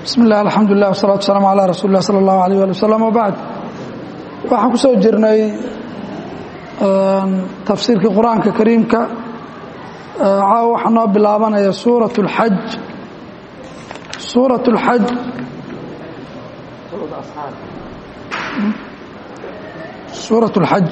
bismi illah alxamdu lilah wasalatu wasalaamu calaa rasuuli lah sala allahu alayh ali wasalam wabacd waxaan ku soo jirnay tafsiirkii qur-aanka kariimka caawa waxaa noo bilaabanaya suurat اlxaj suurat اlxaj suurat اlxaj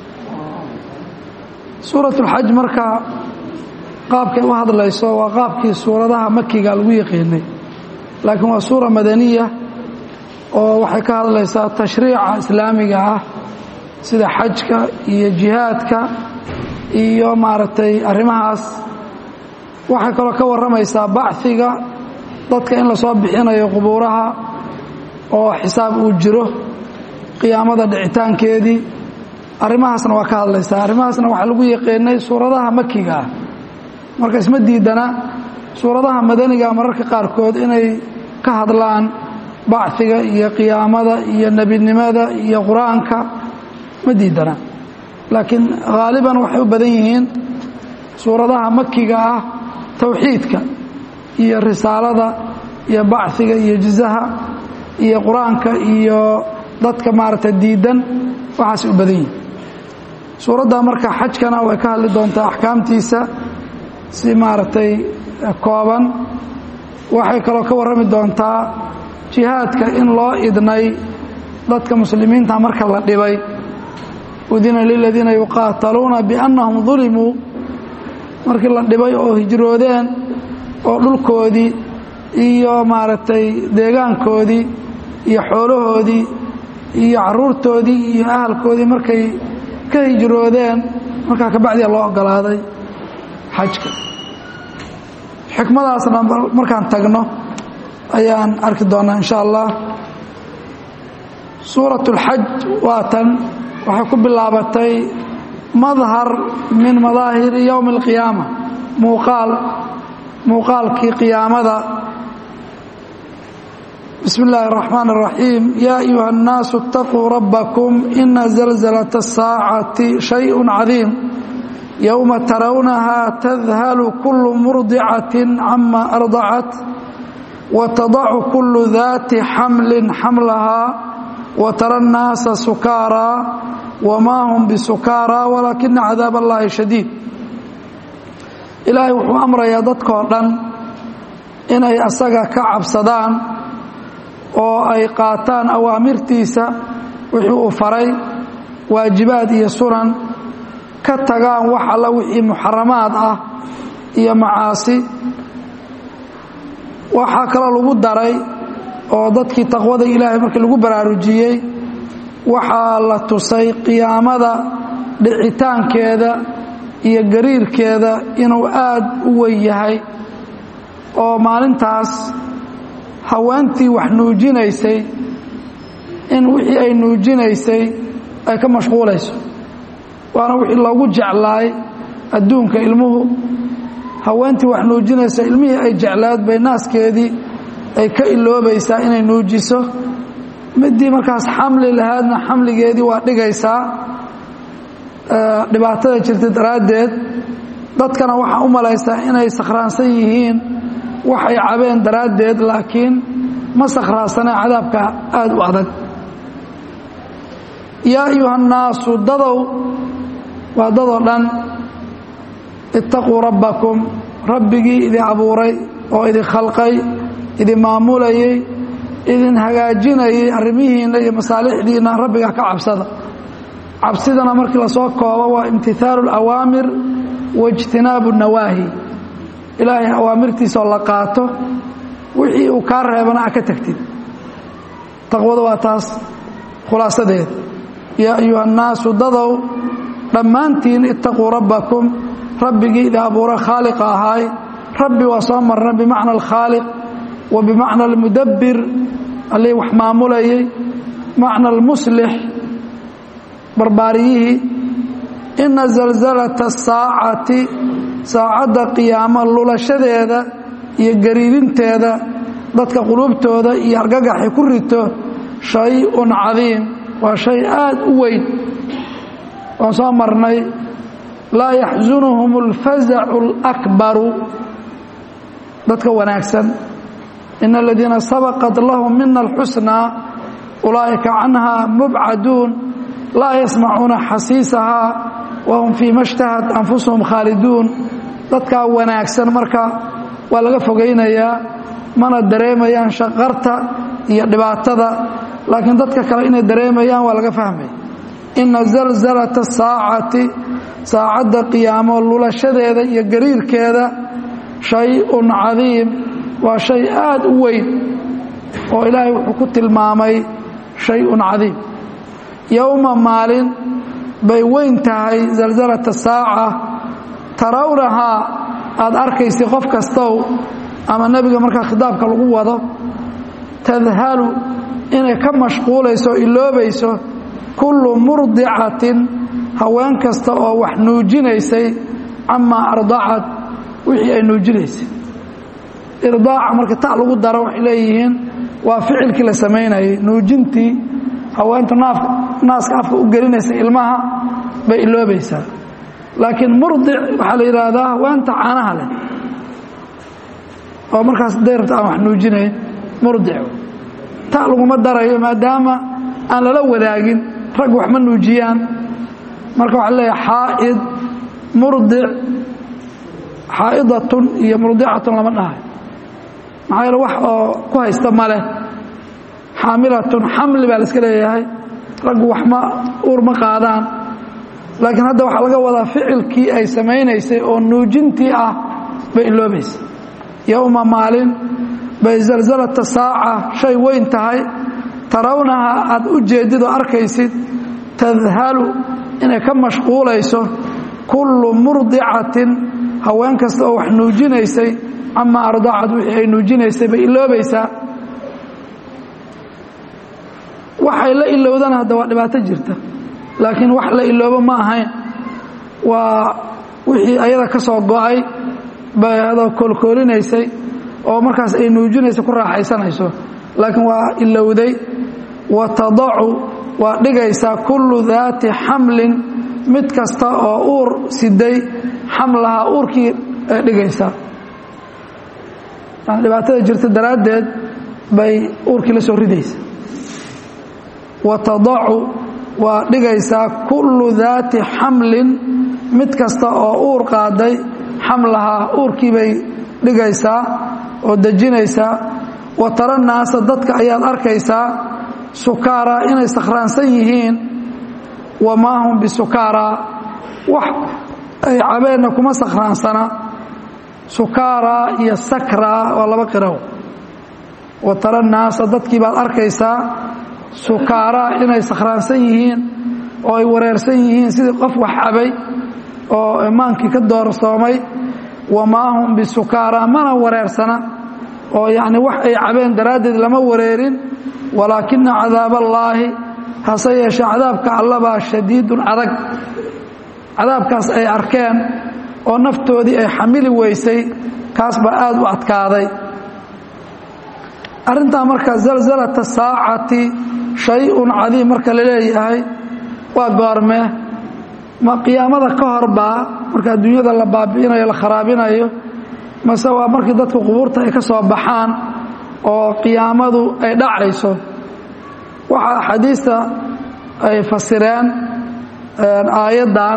suurat اlxaj marka qaabkay u hadlayso waa qaabkii suuradaha makiga lagu yaqiinay laakiin waa suura madaniya oo waxay ka hadlaysaa tashriica islaamiga ah sida xajka iyo jihaadka iyo maaragtay arrimahaas waxay kaloo ka warramaysaa bachiga dadka in lasoo bixinayo qubuuraha oo xisaab uu jiro qiyaamada dhicitaankeedii arrimahaasna waa ka hadlaysaa arrimahaasna waxaa lagu yaqiinay suuradaha makiga ah marka isma diidana suuradaha madaniga mararka qaarkood inay ka hadlaan bachiga iyo qiyaamada iyo nebinimada iyo qur-aanka ma diidana laakiin haaliban waxay u badan yihiin suuradaha makiga ah towxiidka iyo risaalada iyo bachiga iyo jizaha iyo qur-aanka iyo dadka maaragtay diidan waxaasay u badan yihiin suuradda marka xajkana way ka hadli doontaa axkaamtiisa si maaragtay kooban waxay kaloo ka warrami doontaa jihaadka in loo idnay dadka muslimiinta marka la dhibay udina liladiina yuqaataluuna biannahum dulimuu markii la dhibay oo hijroodeen oo dhulkoodii iyo maaragtay deegaankoodii iyo xoolahoodii iyo caruurtoodii iyo ahalkoodii markay ka hijroodeen markaa kabacdiya loo ogolaaday xajka xikmadaasna markaan tagno ayaan arki doonaa insha allah suurat اlxaj waa tan waxay ku bilaabatay madhar min madaahiri yowmi اlqiyaama muuqaal muuqaalkii qiyaamada bismi اllahi الرaxmaan الraxiim yaa ayuha الnaasu اtaquu rabbakum ina zalzalaة الsaacati shayء cadiim yowma tarawnaha tadhalu kulu murdicaة cama ardacat watadacu kulu daati xamli xamlahaa watara الnaasa sukaaraa wamaa hum bisukaaraa walaakina cadaab allahi shadiid ilaahay wuxuu amrayaa dadkoo dhan inay asaga ka cabsadaan oo ay qaataan awaamirtiisa wixii uu faray waajibaad iyo sunan ka tagaan wax alla wixii muxaramaad ah iyo macaasi waxaa kaloo lagu daray oo dadkii taqwada ilaahay markii lagu baraarujiyey waxaa la tusay qiyaamada dhicitaankeeda iyo gariirkeeda inuu aad u weyn yahay oo maalintaas haweentii wax nuujinaysay in wixii ay nuujinaysay ay ka mashquulayso waana wixii loogu jeclaay adduunka ilmuhu haweentii wax nuujinaysa ilmihii ay jeclaad bay naaskeedii ay ka iloobaysaa inay nuujiso midii markaas xamli lahaadna xamligeedii waa dhigaysaa dhibaatada jirta daraaddeed dadkana waxaa u malaysaa inay sakhraansan yihiin waxay cabeen daraaddeed laakiin ma sakhraansanee cadaabka aada u adag yaa ayuha nnaasu dadow waa dadoo dhan ittaquu rabbakum rabbigii idin abuuray oo idin khalqay idin maamulayey idin hagaajinayay arrimihiinna iyo masaalixdiinna rabbiga ka cabsada cabsidana markii lasoo koobo waa imtihaalu اlawaamir waijtinaabu nawaahi ilaahay awaamirtiisaoo la qaato wixii uu kaa reebana a ka tagtid taqwada waa taas khulaasadeeda yaa ayuha annaasu dadow dhammaantiin ittaquu rabbakum rabbigii idin abuura khaaliqa ahaay rabbi waa soo marna bimacna alkhaaliq wa bimacna almudabbir allii wax maamulayay macna almuslix barbaariyihii ina zalzalata asaacati saacadda qiyaamo lulashadeeda iyo gariirinteeda dadka quluubtooda iyo argagaxay ku rito shay-un cadiim waa shay aad u weyn waan soo marnay laa yaxsunuhum alfazacu alakbaru dadka wanaagsan ina aladiina sabaqat lahum mina alxusnaa ulaa'ika canha mubcaduun laa yasmacuuna xasiisahaa wahum fii ma shtahat anfusuhum khaaliduun dadkaa wanaagsan marka waa laga fogaynayaa mana dareemayaan shaqarta iyo dhibaatada laakiin dadka kale inay dareemayaan waa laga fahmaya ina zalzalata saacati saacadda qiyaamo lulashadeeda iyo gariirkeeda shay-un cadiim waa shay aad u weyn oo ilaahay wuxuu ku tilmaamay shay-un cadiim yowma maalin bay weyn tahay zalzalata saaca tarawnahaa aad arkaysa qof kastow ama nebiga markaa khitaabka lagu wado tadhalu inay ka mashquulayso o iloobayso kullu murdicatin haween kasta oo wax nuujinaysay camaa ardacad wixii ay nuujinaysay irdaaca marka ta lagu daro waxay leeyihiin waa ficilkii la samaynayay nuujintii haweentu naafka naaska afka u gelinaysa ilmaha bay iloobaysaa laakiin murdic waxaa la yidhaahdaa haweenta caanaha leh oo markaas dayrabta aan wax nuujinayn murdic ta laguma darayo maadaama aan lala wadaagin rag wax ma nuujiyaan marka waxaa leeyahay xaa'id murdic xaa'idatun iyo murdicatun lama dhahay maxaa yeele wax oo ku haysta ma leh xaamilatun xamli baa la iska leeyahay raggu wax ma uur ma qaadaan laakiin hadda waxaa laga wadaa ficilkii ay samaynaysay oo nuujintii ah bay iloobaysa yowma maalin bay zalzalata saaca shay weyn tahay tarawnaha aad u jeedid oo arkaysid tadhalu inay ka mashquulayso kullu murdicatin haween kasta oo wax nuujinaysay camaa ardacad wixii ay nuujinaysay bay iloobaysaa waxay la ilowdana hadda waa dhibaato jirta laakiin wax la iloobo ma ahayn waa wixii ayada ka soo go-ay bay adoo koolkoolinaysay oo markaas ay nuujinaysa ku raaxaysanayso laakiin waa ilowday wa tadacu waa dhigaysaa kullu daati xamlin mid kasta oo uur siday xamlaha uurkii ay dhigaysaa dhibaatada jirta daraaddeed bay uurkii la soo ridaysa wa tadacu waa dhigaysaa kullu daati xamlin mid kasta oo uur qaaday xamlahaa uurkii bay dhigaysaa oo dejinaysaa wa tara naasa dadka ayaad arkaysaa sukaaraa inay sakhraansan yihiin wamaa hum bisukaaraa wax ay cabeenna kuma sakhraansana sukaaraa iyo sakraa waa laba qiraw wa tara naasa dadkii baad arkaysaa sukaaraa inay sakhraansan yihiin oo ay wareersan yihiin sidii qof wax cabay oo imaankii ka doorsoomay wamaa hum bisukaaraa mana wareersana oo yacni wax ay cabeen daraaddeed lama wareerin walaakina cadaaballaahi hase yeeshee cadaabka allabaa shadiidun adag cadaabkaas ay arkeen oo naftoodii ay xamili weysay kaas baa aad u adkaaday arrintaa marka zalzalata saacati shay-un cadiim marka la leeyahay waa goormee ma qiyaamada ka horbaa marka adduunyada la baabi'inayo la kharaabinayo mase waa markii dadku qubuurta ay ka soo baxaan oo qiyaamadu ay dhacayso waxaa axaadiista ay fasireen aayaddan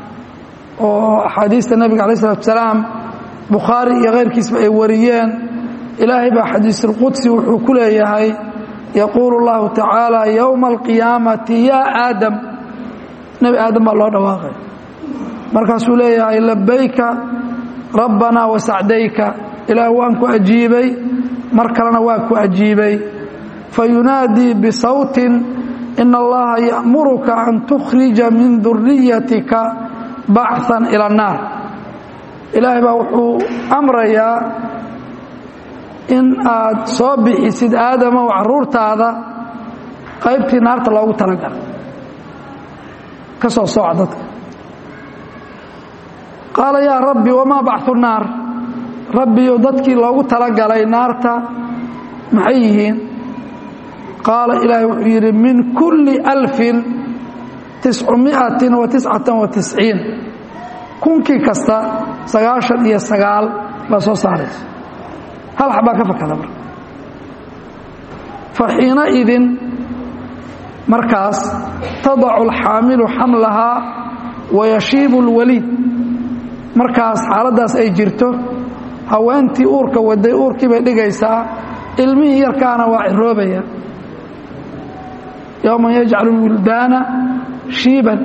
oo axaadiista nebiga alay slatu salaam bukhaari iyo keyrkiisba ay wariyeen ilaahay baa xadiisulqudsi wuxuu ku leeyahay yaquulu اllahu tacaala yowma alqiyaamati yaa aadam nebi aadam baa loo dhawaaqay markaasuu leeyahay labayka rabbanaa wasacdayka ilaah waan ku ajiibay mar kalena waa ku ajiibay fayunaadii bisawtin ina allaha ya'muruka an tukhrija min duriyatika bacan ila annaar ilaahay baa wuxuu amrayaa in aad soo bixisid aadamow caruurtaada qaybtii naarta loogu talagalay ka soo sooca dadka qaala yaa rabbi wamaa bachu naar rabbiyo dadkii loogu talagalay naarta maxay yihiin qaala ilaahay wuxuu yidhi min kulli alfin tiscumiatin wa tiscatan wa tisciin kunkii kasta sagaashan iyo sagaal baa soo saaraysa hal xabaa ka fakada marka fa xiinaidin markaas tadacu alxaamilu xamlahaa wayashiibu اlwaliid markaas xaaladdaas ay jirto haweentii uurka waday uurkii bay dhigaysaa ilmihii yarkaana waa ciroobaya yowman yajcalu lwildaana shiiban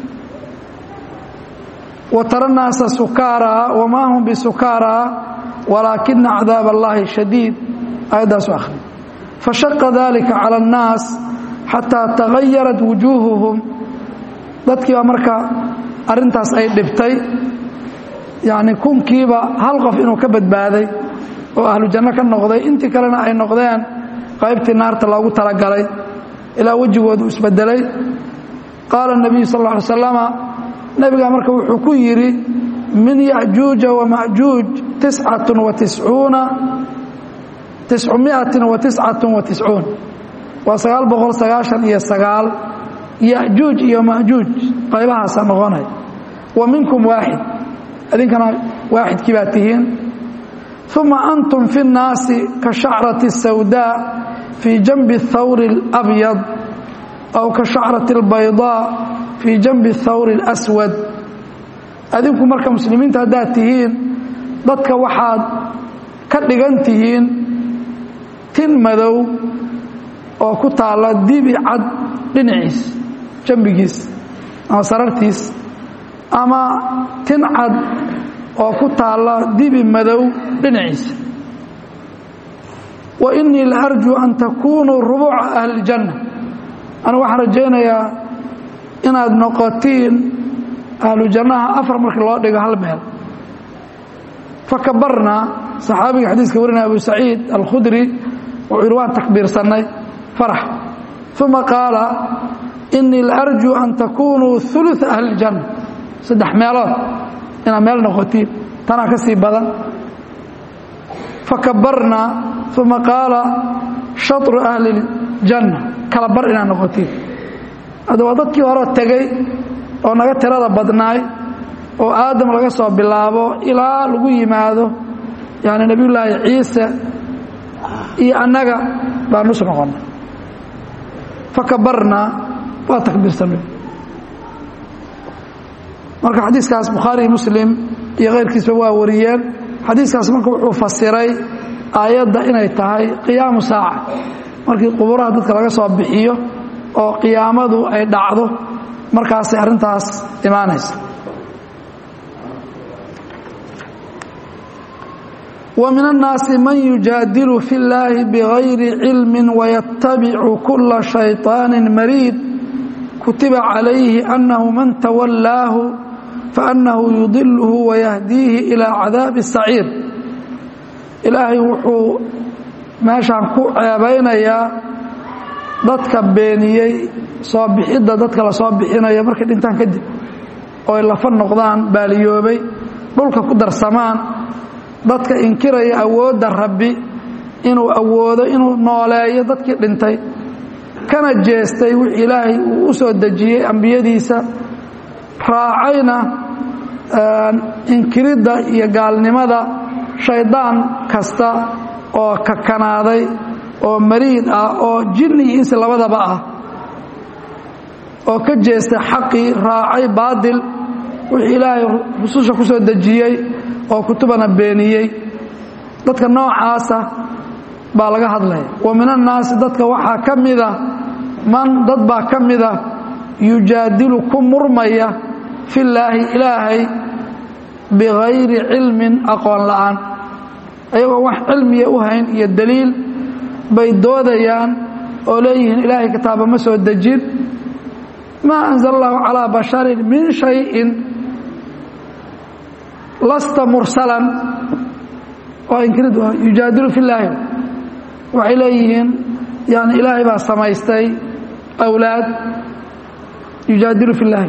wa tara naasa sukaaraa wamaa hum bisukaaraa walaakina cadaab allahi shadiid aayaddaasu akhri fashaqa dalika cala annaas xataa tagayarat wujuuhuhum dadkii baa marka arrintaas ay dhibtay yacni kunkiiba hal qof inuu ka badbaaday oo ahlu janno ka noqday intii kalena ay noqdeen qaybtii naarta loogu talagalay ilaa wejigoodu isbedelay qaala الnabiyu sal ا ly slama nebigaa marka wuxuu ku yidhi min yajuuja wamajuuj tiscat watiscuuna tiscumiatin watiscat watiscuun waa sagaal boqol sagaashan iyo sagaal yajuuj iyo majuuj qaybahaasa noqonay wa minkum waaxid idinkana waaxidkii baa tihiin uma antum fi الnaasi ka shacrati الsawdaa fii janbi الthawri اlabyad aw ka shacrati اlbaydaa fii janbi الthawri اlaswad adinku marka muslimiinta haddaad tihiin dadka waxaad ka dhigan tihiin tin madow oo ku taalla dibi cad dhinaciis jambigiis ama sarartiis ama tin cad oo ku taalla dibi madow dhinaciisa wa innii la arjuu an takuunuu rubuuca ahli اljanna anigu waxaan rajaynayaa inaad noqotiin ahlu jannaha afar markii loo dhigo hal meel fakabarnaa saxaabiga xadiiska warinaya abu saciid alkhudri wuxuu yidhi waan takbiirsannay farax uma qaala innii la arjuu an takuunuu uluثa ahli اljanna saddex meelood inaad meel noqotiin tanaa ka sii badan fakabarnaa uma qaala shaطru ahli اljanna kala bar inaad noqotiin hadda waa dadkii hore tegey oo naga tirada badnaay oo aadam laga soo bilaabo ilaa lagu yimaado yani nebiyullaahi ciise iyo annaga baan nus noqonnay fakabarnaa waa takbiirsanay marka xadiiskaas bukhaari muslim iyo keyrkiisba waa wariyeen xadiiskaas marka wuxuu fasiray aayadda inay tahay qiyaamu saaca markii quburaha dadka laga soo bixiyo oo qiyaamadu ay dhacdo markaasay arrintaas imaanaysa wa min annaasi man yujaadilu fi اllaahi bigayri cilmi wayatabicu kula shayطaani mariid kutiba calayhi annahu man tawallaahu faannahu yudiluhu wayahdiihi ilaa cadaabi saciir ilaahay wuxuu meeshaan ku ceebaynayaa dadka beeniyey soo bixidda dadka la soo bixinayo markay dhintaan kadib oo ay lafa noqdaan baaliyoobay dhulka ku darsamaan dadka inkiraya awoodda rabbi inuu awoodo inuu nooleeyo dadkii dhintay kana jeestay wixii ilaahay uu u soo dejiyey ambiyadiisa raacayna inkiridda iyo gaalnimada shaydaan kasta oo kakanaaday oo mariid ah oo jinni iyo insi labadaba ah oo ka jeestay xaqii raacay baadil wixii ilaahay rususha ku soo dejiyey oo kutubana beeniyey dadka noocaasa baa laga hadlaya wa min annaasi dadka waxaa ka mida man dad baa ka mida yujaadilu ku murmaya fillaahi ilaahay bigayri cilmin aqoon la'aan ayagoo wax cilmiya u hayn iyo daliil bay doodayaan oo leeyihiin ilaahay kitaaba ma soo dejin maa anzala allahu calaa basharin min shayin lasta mursalan waa inkirid yujaadilu fi llaahi waxay leeyihiin yani ilaahay baa samaystay awlaad yujaadilu fi llaahi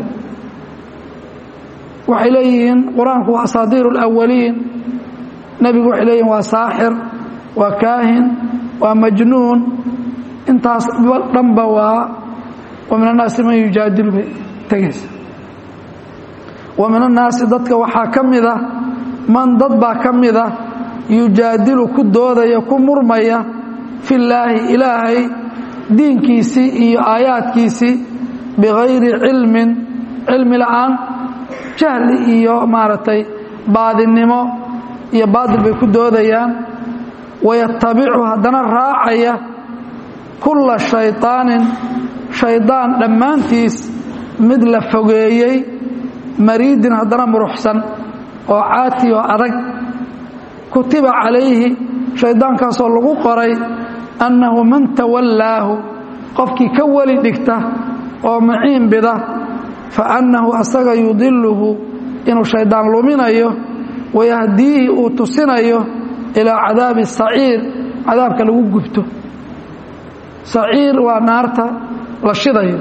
waxay leeyihiin qur-aanku waa asaadiir اlawaliin nebigu waxay leeyihin waa saaxir waa kaahin waa majnuun intaas dhanba waa wa min annaasi man yujaadilu bay tegaysa wa min annaasi dadka waxaa ka mida man dad baa ka mida yujaadilu ku doodaya ku murmaya fillaahi ilaahay diinkiisii iyo aayaadkiisii bikayri cilmin cilmi la'aan jahli iyo maaragtay baadinimo iyo baadil bay ku doodayaan wayatabicu haddana raacaya kulla shayطaanin shaydaan dhammaantiis mid la fogeeyey mariidin haddana muruxsan oo caati oo adag kutiba calayhi shayddaankaasoo lagu qoray annahu man tawallaahu qofkii ka weli dhigta oo maciin bida fa annahu asaga yudiluhu inuu shayddaan luminayo wayahdiihi uu tusinayo ilaa cadaabi saciir cadaabka lagu gubto saciir waa naarta la shidayo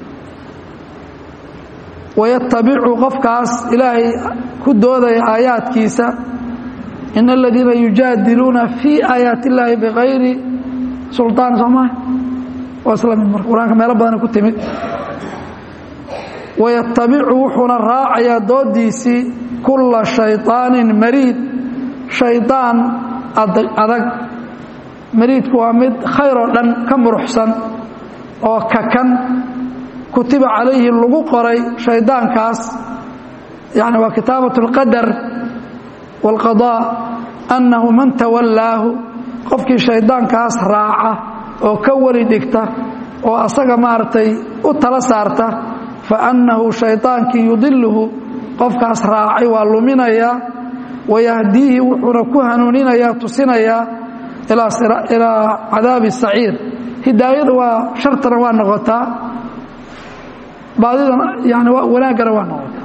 wayatabicu qofkaas ilaahay ku doodaya aayaadkiisa in aladiina yujaadiluuna fii aayaati illaahi bikayri sulطaan soo maa waa isla mid marka qur-aanka meelo badana ku timid wayatabicu wuxuuna raacayaa doodiisii kulla shayطaanin mariid shaydaan adag mariidku waa mid khayr oo dhan ka muruxsan oo kakan kutiba calayhi lagu qoray shaydaankaas yani waa kitaabat اlqadar wاlqaضاء annahu man tawallaahu qofkii shaydaankaas raaca oo ka weli dhigta oo asaga maaragtay u tala saarta faannahu shaydaankii yudiluhu qofkaas raacay waa luminayaa wayahdiihi wuxuuna ku hanuuninayaa tusinayaa ilaa cadaabi saciir hidaayada waa shartana waa noqotaa baadidana yani wanaaggana waa noqotaa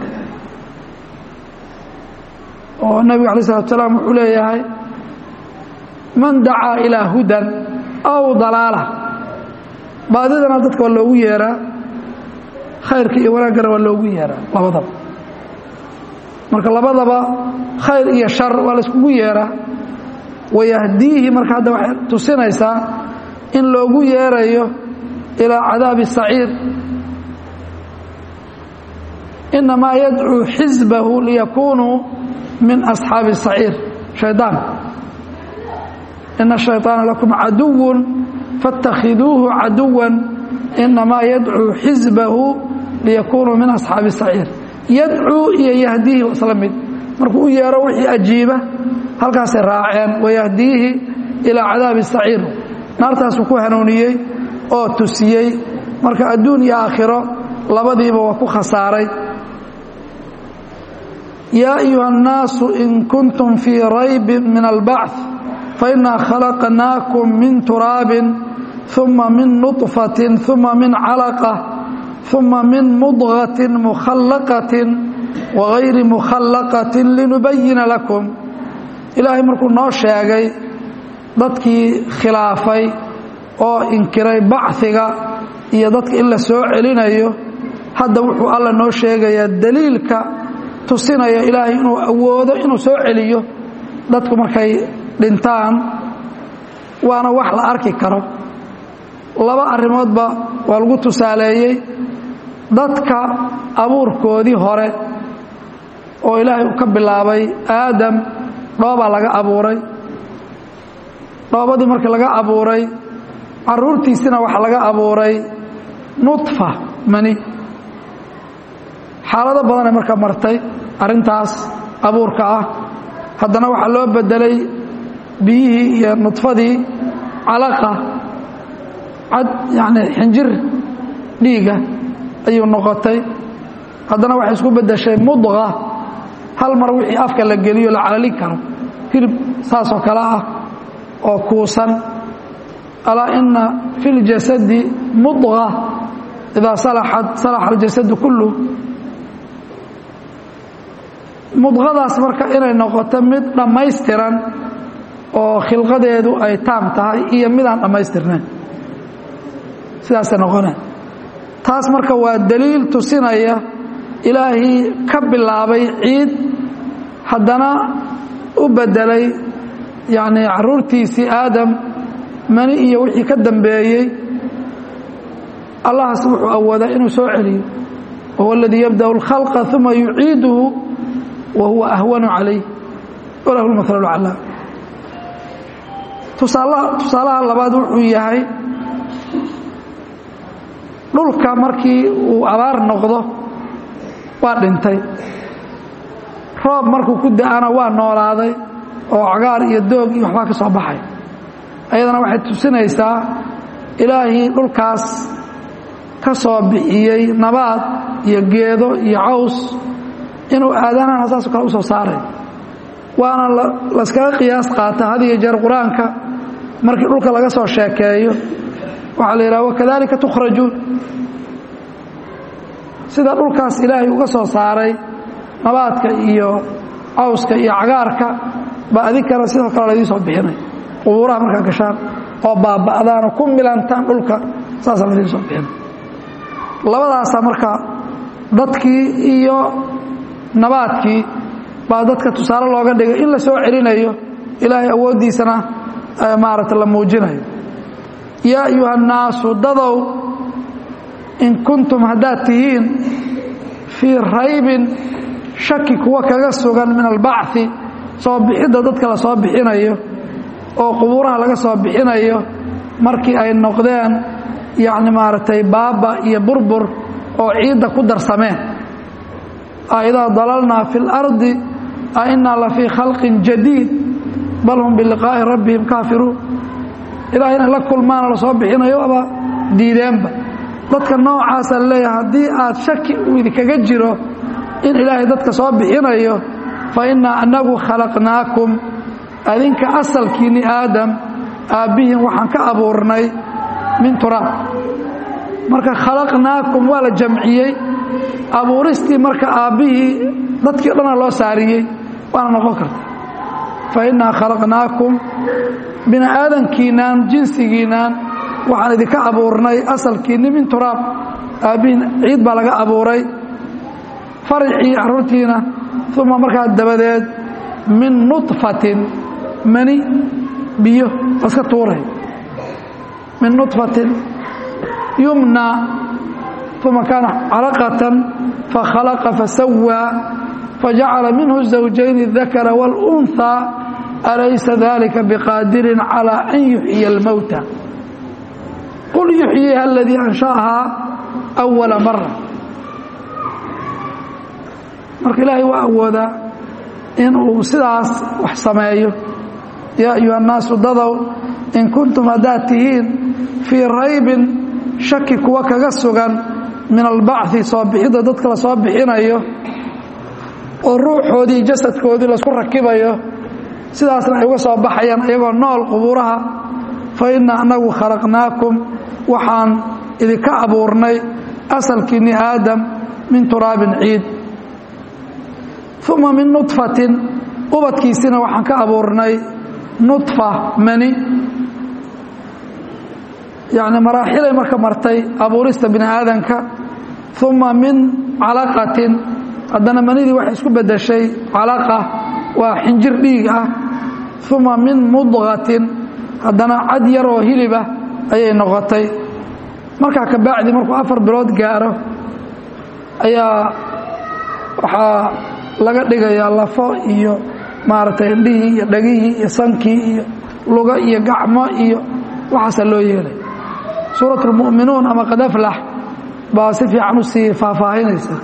oo nebigu alay salatu salaam wuxuu leeyahay man dacaa ilaa hudan aw dalaala baadidana dadka waa loogu yeeraa khayrka iyo wanaaggana waa loogu yeeraa labadaba marka labadaba khayr iyo shar waa la iskugu yeeraa wayahdiihi marka hadda waxay tusinaysaa in loogu yeerayo ilaa cadaabi saciir inamaa yadcuu xisbahu liyakunuu min asxaabi saciir shaydaan ina shayطaana lakum caduwun faاtakhiduuhu caduwan inamaa yadcuu xisbahu liyakunuu min asxaabi saciir yadcuu iyo yahdiihi waa isla mid markuu u yeero wixii ajiiba halkaasay raaceen wayahdiihi ilaa cadaabi saciir naartaasuu ku hanuuniyey oo tusiyey marka adduun iyo aakhiro labadiiba waa ku khasaaray yaa ayuha الnaasu in kuntum fii raybi min albacث fainaa khalaqnaakum min turaabin ثuma min nuطfaةi ثuma min calaqة ثuma min mudغaةi mukhallaqaةi wagayri mukhallaqaةi linubayina lakum ilaahay markuu noo sheegay dadkii khilaafay oo inkiray bachiga iyo dadka in la soo celinayo hadda wuxuu alla noo sheegayaa daliilka tusinaya ilaahay inuu awoodo inuu soo celiyo dadku markay dhintaan waana wax la arki karo laba arrimoodba waa lagu tusaaleeyey dadka abuurkoodii hore oo ilaahay uu ka bilaabay aadam dhoobaa laga abuuray dhoobadii markii laga abuuray caruurtiisina waxaa laga abuuray nudfa mani xaalado badanay marka martay arrintaas abuurka ah haddana waxaa loo bedelay biyihii iyo nudfadii calaqa cad yacni xinjir dhiiga ayuu noqotay haddana waxay isku beddeshay mudqa hal mar wixii afka la geliyo la calalin karo hilib saasoo kale ah oo kuusan alaa ina fi اljasadi mudqa idaa salaxat salaxa aljasadu kulluh mudqadaas marka inay noqoto mid dhammaystiran oo khilqadeedu ay taam tahay iyo midaan dhammaystirnayn sidaasay noqoneen taas marka waa daliil tusinaya ilaahii ka bilaabay ciid haddana u bedelay yacni caruurtiisii aadam mani iyo wixii ka dambeeyey allahaas wuxuu awoodaa inuu soo celiyo wahuwa aladii yabda'u اlkhalqa uma yuciiduhu wa huwa ahwanu calayh walahu lmahalu calaa tusaalaha labaad wuxuu yahay dhulka markii uu abaar noqdo waa dhintay roob markuu ku da-ana waa noolaaday oo cagaar iyo doog iyo waxbaa ka soo baxay ayadana waxay tusinaysaa ilaahii dhulkaas ka soo bixiyey nabaad iyo geedo iyo caws inuu aadanana saasoo kale u soo saaray waana layskaga qiyaas qaata had iyo jeer qur-aanka markii dhulka laga soo sheekeeyo waxaa la yidhaha wakadalika tukhrajuun sida dhulkaas ilaahay uga soo saaray nabaadka iyo cawska iyo cagaarka baa adinkana sidoo kale laydii soo bixinay qubuuraha markaa gashaan oo baaba'daan oo ku milantaan dhulka saasaa laydii soo bixinay labadaasaa marka dadkii iyo nabaadkii baa dadka tusaale looga dhigay in la soo celinayo ilaahay awooddiisana maaragta la muujinayo yaa ayuha annaasu dadow in kuntum haddaad tihiin fii raybin shaki kuwa kaga sugan min albacthi soo bixidda dadka la soo bixinayo oo qubuuraha laga soo bixinayo markii ay noqdeen yacni maaragtay baaba iyo burbur oo ciidda ku darsameen aidaa dalalnaa fi اlardi a inaa la fii khalqin jadiid bal hum biliqaa'i rabbihim kaafiruun ilahay inay la kulmaana la soo bixinayo aba diideenba dadka noocaasa leeyahay haddii aad shaki uu idinkaga jiro in ilaahay dadka soo bixinayo fa innaa annagu khalaqnaakum adinka asalkiinni aadam aabbihiin waxaan ka abuurnay min turaab marka khalaqnaakum waa la jamciyey abuuristii marka aabbihii dadkii o dhana loo saariyey waana noqon karta fa innaa khalaqnaakum bini aadankiinaan jinsigiinaan waxaan idinka abuurnay asalkiinni min turaab aabbihiin ciid baa laga abuuray faricii carruurtiina uma markaa dabadeed min nudfatin mani biyo laska tuuray min nudfatin yumna uma kaana calaqatan fakhalaqa fasawaa fajacala minhu الزawjayn الdakara wاlأnثى alaysa dalika biqaadirin calى an yuxyiya اlmowta qul yuxyiha aladii ansha'ahaa أwala mara marka ilaahay waa awoodaa in uu sidaas wax sameeyo yaa ayuha الnaasu dadow in kuntum haddaad tihiin fii raybin shaki kuwa kaga sugan min albacثi soo bixidda dadka la soo bixinayo oo ruuxoodii jasadkoodii laisku rakibayo sidaasna ay uga soo baxayaan iyagoo nool qubuuraha fa inna annagu khalaqnaakum waxaan idinka abuurnay asalkiinni aadam min turaabin ciid uma min nudfatin ubadkiisina waxaan ka abuurnay nudfa mani yacni maraaxilay marka martay abuurista bini aadanka uma min calaqatin haddana manidii waxay isku beddeshay calaqa waa xinjir dhiig ah uma min mudqatin haddana cad yar oo hilibah ayay noqotay markaa ka bacdi markuu afar bilood gaaro ayaa waxaa laga dhigayaa lafo iyo maaragtay indhihii iyo dhegihii iyo sankii iyo lugo iyo gacmo iyo waxaasaa loo yeelay suurat اlmu'minuun ama qad aflax baa si fiican u sii faahfaahinaysa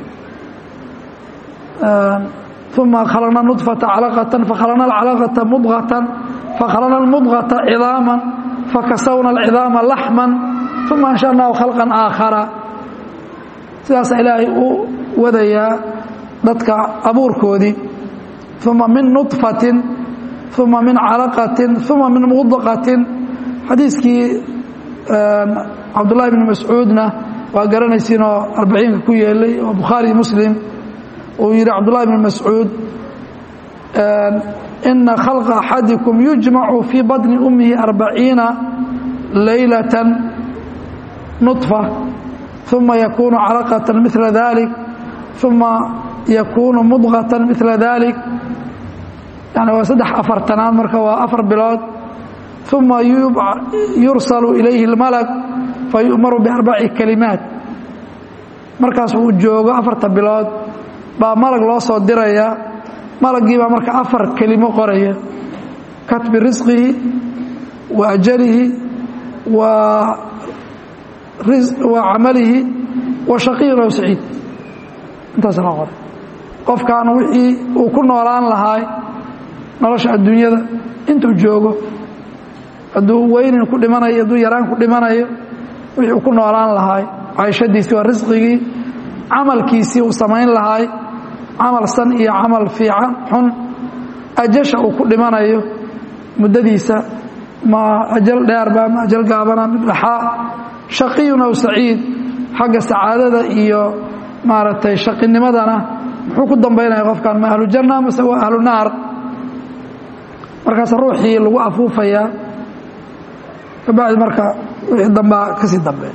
uma khalaqna nudfata calaqatan fakhalaqna alcalaqata mudqatan fakhalaqna almudqata cidaaman fakasawna alcidaama laxman uma ansha'nahu khalqan aakhara sidaasa ilaahay u wadayaa dadka abuurkoodii uma min nudfatin uma min calaqatin uma min mudqatin xadiiskii cabdullahi bni mascuudna waa garanaysiinoo arbaciinka ku yeelay oo bukhaari muslim uu yidhi cabdullahi bni mascuud ina khalqa axadikum yujmacu fii baطni ummihi arbaciina laylata nudfa uma yakunu calaqata mila dalik uma yakunu mudqata mila dalik yani waa saddex afartanaad marka waa afar bilood uma yursalu ilayhi اlmalak fayu'maru biarbaci kalimaat markaas uu joogo afarta bilood baa malag loo soo diraya malagii baa marka afar kelimo qoraya katbi risqihi wa ajalihi wa wa camalihi wa shaqiyun aw saciid intaas la qoray qofkan wixii uu ku noolaan lahaay nolosha adduunyada intuu joogo hadduu weynin ku dhimanayo hadduu yaraan ku dhimanayo wixii uu ku noolaan lahaay cayshadiisii waa risqigii camalkiisii uu samayn lahaay camal san iyo camal fiican xun ajasha uu ku dhimanayo muddadiisa ma ajal dheerba ma ajal gaabana mid dhaxaa shaqiyun aw saciid xagga sacaadada iyo maaragtay shaqinimadana muxuu ku dambaynaya qofkan ma ahlu janna mase waa ahlu naar markaas ruuxii lagu afuufayaa kabacdi marka wixii dambaa kasii dambeeya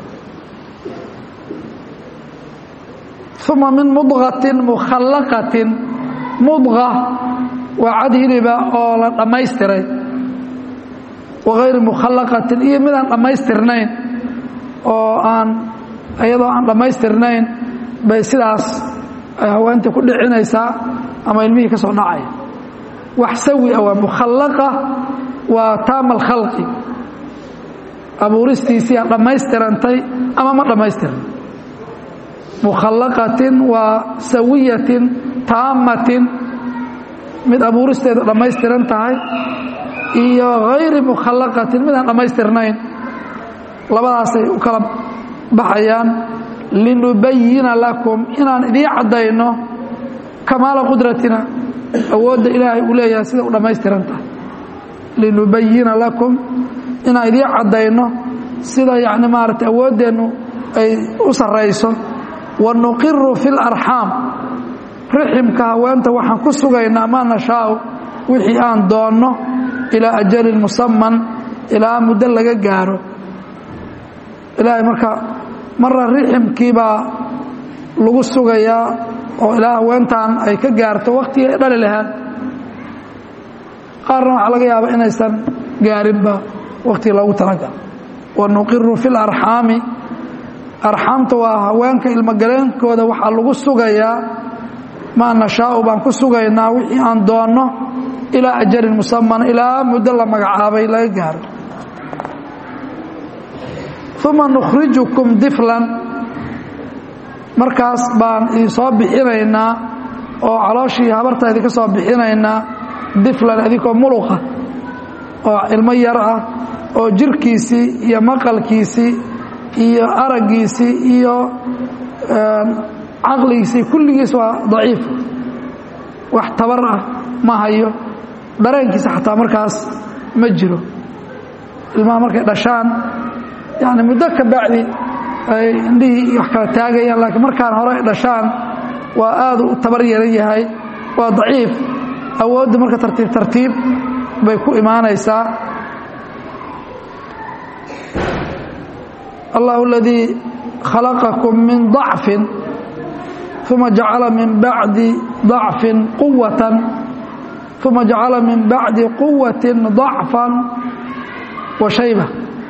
uma min mudqatin mukhallaqatin mudqa waa cad hiliba oo la dhammaystiray wagayri mukhallaqatin iyo midaan dhammaystirnayn oo aan iyadoo aan dhammaystirnayn bay sidaas ay haweentii ku dhicinaysaa ama ilmihii ka soo dhacaya wax sawi ah waa mukhallaqa waa taama alkhalqi abuuristiisiia dhammaystirantay ama ma dhammaystiran mukhallaqatin waa sawiyatin taamatin mid abuuristeeda dhammaystiran tahay iyo hayri mukhallaqatin midaan dhammaystirnayn labadaasay u kala baxayaan linubayina lakum inaan idiin caddayno kamaala qudratina awoodda ilaahay uu leeyahay sida u dhammaystiran tahay linubayina lakum inaan idiin caddayno sida yacni maaragtay awooddeennu ay u sarrayso wa nuqiru fi larxaam riximka haweenta waxaan ku sugaynaa maa nashaau wixii aan doonno ilaa ajalin musaman ilaa muddo laga gaaro ilaahay marka marra riximkii baa lagu sugayaa oo ilaa haweentan ay ka gaarto waktigii ay dhali lahaan qaarna waxaa laga yaabaa inaysan gaarinba waktigii loogu talagalo wa nuqiru fi larxaami arxaamta waa haweenka ilmogaleenkooda waxaa lagu sugayaa maa nashaau baan ku sugaynaa wixii aan doonno ilaa ajalin musaman ilaa muddo la magacaabay laga gaaro uma nukhrijukum diflan markaas baan idinsoo bixinaynaa oo calooshii habarta idinka soo bixinaynaa diflan idinkoo muluqa oo ilmo yar ah oo jirkiisii iyo maqalkiisii iyo araggiisii iyo caqligiisii kulligiis waa daciif wax tabar ah ma hayo dareenkiisa xataa markaas ma jiro ilmaha markay dhashaan yani muddo ka bacdi ay indhihii wax kala taagayaan laakiin markaan hore ay dhashaan waa aadu u tabar yaran yahay waa daciif awoodda marka tartiib tartiib bay ku imaanaysaa allahu aladii khalaqakum min ضacfin uma jacala min bacdi ضacfin quwatan uma jacala min bacdi quwati ضacfan wa shayba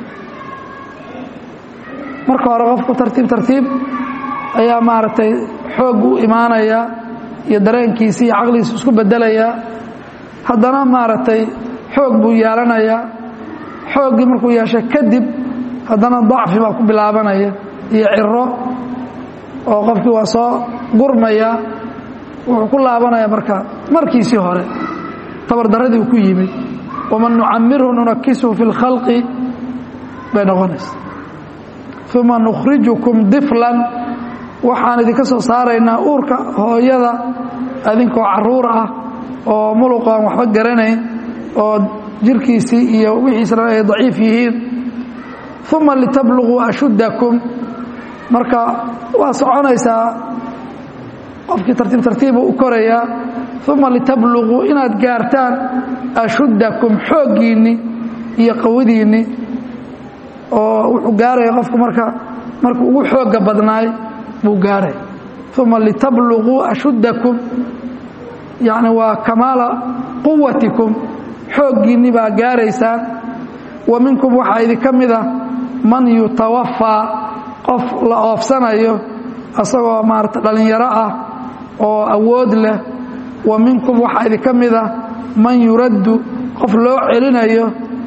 marka hore qofku tartiib tartiib ayaa maaragtay xoog u imaanaya iyo dareenkiisi iyo caqligiisi isku bedelaya haddana maaragtay xoog buu yeelanayaa xooggii markuu yeeshay kadib haddana dacfi baa ku bilaabanaya iyo ciro oo qofkii waa soo gurmaya wuxuu ku laabanaya marka markiisii hore tabardaradii uu ku yimid waman nucamirhu nunakisuhu fi اlkhalqi bay noqonaysa uma nukhrijukum diflan waxaan idinka soo saaraynaa uurka hooyada adinkoo caruur ah oo muluq aan waxba garanayn oo jirkiisii iyo wixiisna ay daciif yihiin uma litabluguu ashuddakum marka waa soconaysaa qofkii tartiib tartiibu u korayaa uma litabluguu inaad gaartaan ashuddakum xooggiinni iyo qawadiinni oo wuxuu gaaraya qofku marka markuu ugu xooga badnaay buu gaaraya uma litabluguu ashuddakum yacni waa kamaala quwatikum xooggiinni baa gaaraysaan wa minkum waxaa idinka mid ah man yutawafaa qof la oofsanayo asagoo maarata dhallinyaro ah oo awood leh wa minkum waxaa idinka mid ah man yuraddu qof loo celinayo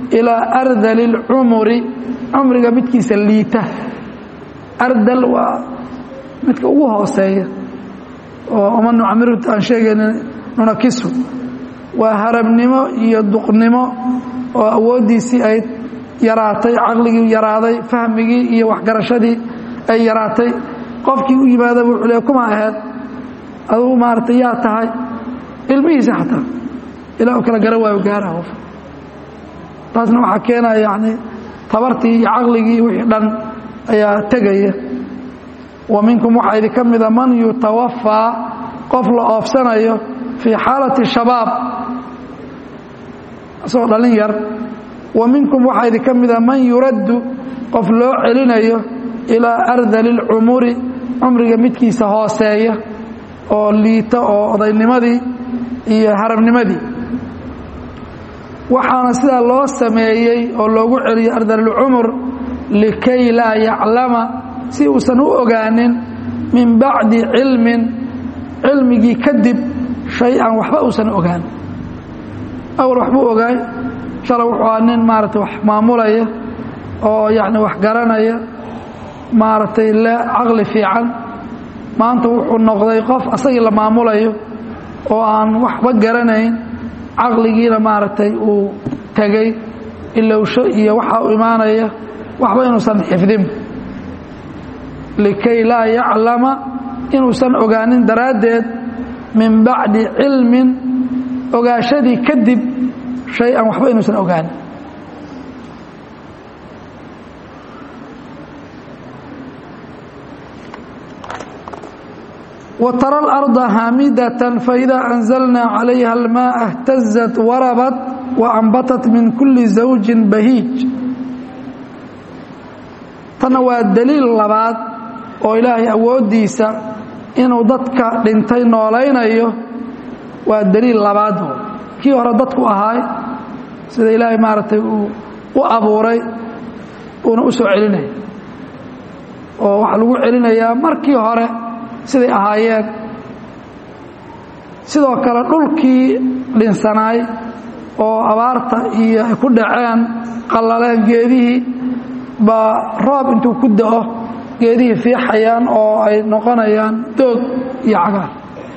ilaa ardali اlcumuri cumriga midkiisa liita ardal waa midka ugu hooseeya oo uma nucamiruta aan sheegaynin nunakisu waa harabnimo iyo duqnimo oo awooddiisii ay yaraatay caqligii yaraaday fahmigii iyo waxgarashadii ay yaraatay qofkii u yimaada wuxuu le kuma aheed adugu maaragtay yaa tahay ilmihiisa xataa ilaa u kala garan waayo gaara qof taasna waxaa keenaya yani tabartii iyo caqligii wixii dhan ayaa tegaya wa minkum waxaa idinka mida man yutawafaa qof la oofsanayo fii xaalati shabaab isagoo dhalin yar wa minkum waxaa idinka mida man yuraddu qof loo celinayo ilaa ardali اlcumuri cumriga midkiisa hooseeya oo liita oo odaynimadii iyo harabnimadii waxaana sidaa loo sameeyey oo loogu celiyey ardalilcumur likay laa yaclama si uusan u ogaanin min bacdi cilmin cilmigii kadib shay-an waxba uusan ogaan awal waxbuu ogaay shalay wuxuu aa nin maaragtay wax maamulaya oo yacni wax garanaya maaragtay le caqli fiican maanta wuxuu noqday qof asagii la maamulayo oo aan waxba garanayn caqligiina maaragtay uu tegey ilowsho iyo waxa u imaanaya waxba inuusan xifdin likay laa yaclama inuusan ogaanin daraaddeed min bacdi cilmin ogaashadii kadib shay-an waxba inuusan ogaanin وترى الأرض هامدة فإذا أنزلنا عليها الماء اهتزت وربت وأنبتت من كل زوج بهيج تنوى الدليل اللباد وإلهي أوديسا إنه ضدك لنتين نولين أيه والدليل اللباد كي هو ضدك أهاي سيد إلهي مارتي وأبوري ونأسو علينا وحلو علينا يا مركي هوري siday ahaayeen sidoo kale dhulkii dhinsanaay oo abaarta iyo ay ku dhaceen qallaleen geedihii baa roob intuu ku da'o geedihii fiixayaan oo ay noqonayaan doog iyo cagaar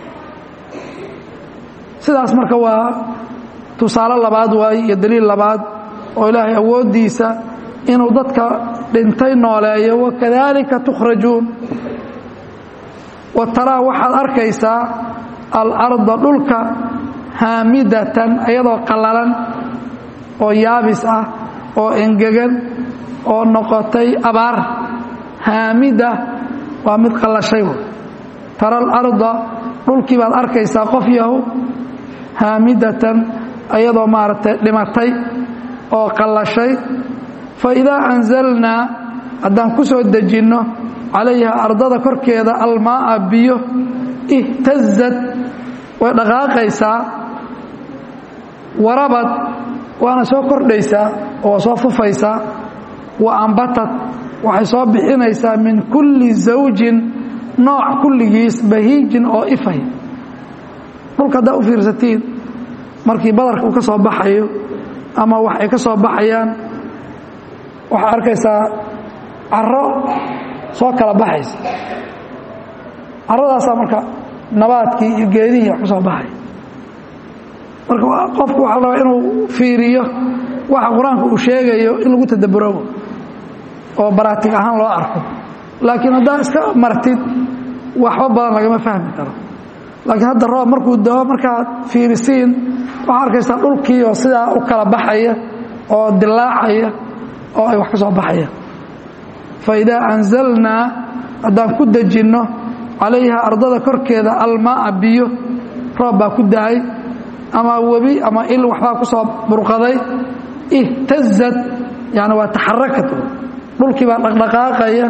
sidaas marka waa tusaale labaad waaye iyo daliil labaad oo ilaahay awooddiisa inuu dadka dhintay nooleeyo wakadaalika tukhrajuun wa taraa waxaad arkaysaa alarda dhulka haamidatan iyadoo qallalan oo yaabis ah oo engegan oo noqotay abaar haamida waa mid qallashay tara alarda dhulkii baad arkaysaa qof yahu haamidatan iyadoo maaragtay dhimatay oo qallashay fa idaa anzalnaa haddaan ku soo dejinno calayha ardada korkeeda almaaa biyo ihtazad way dhaqaaqaysaa warabad waana soo kordhaysaa oo waa soo fufaysaa wa ambatad waxay soo bixinaysaa min kulli zawjin nooc kulligiis bahiijin oo ifay dhulka haddaa u fiirsatiin markii badarka uu ka soo baxayo ama wax ay ka soo baxayaan waxaa arkaysaa caro soo kala baxaysa caradaasaa marka nabaadkii iyo geedihii wax ku soo baxay marka qofku waxaa rabaa inuu fiiriyo waxa qur-aanka uu sheegayo in lagu tadaburobo oo baraatig ahaan loo arko laakiin haddaa iska martid waxba badan lagama fahmi karo laakiin hadda roob markuu dao markaad fiirisiin waxaa arkaysaa dhulkii oo sidaa u kala baxaya oo dilaacaya oo ay wax ka soo baxayaan faidaa anzalnaa haddaan ku dejinno calayha ardada korkeeda almaaa biyo roob baa ku da-ay ama webi ama il waxbaa ku soo burqaday ihtazad yani waa taxarakat dhulkii baa dhaqdhaqaaqaya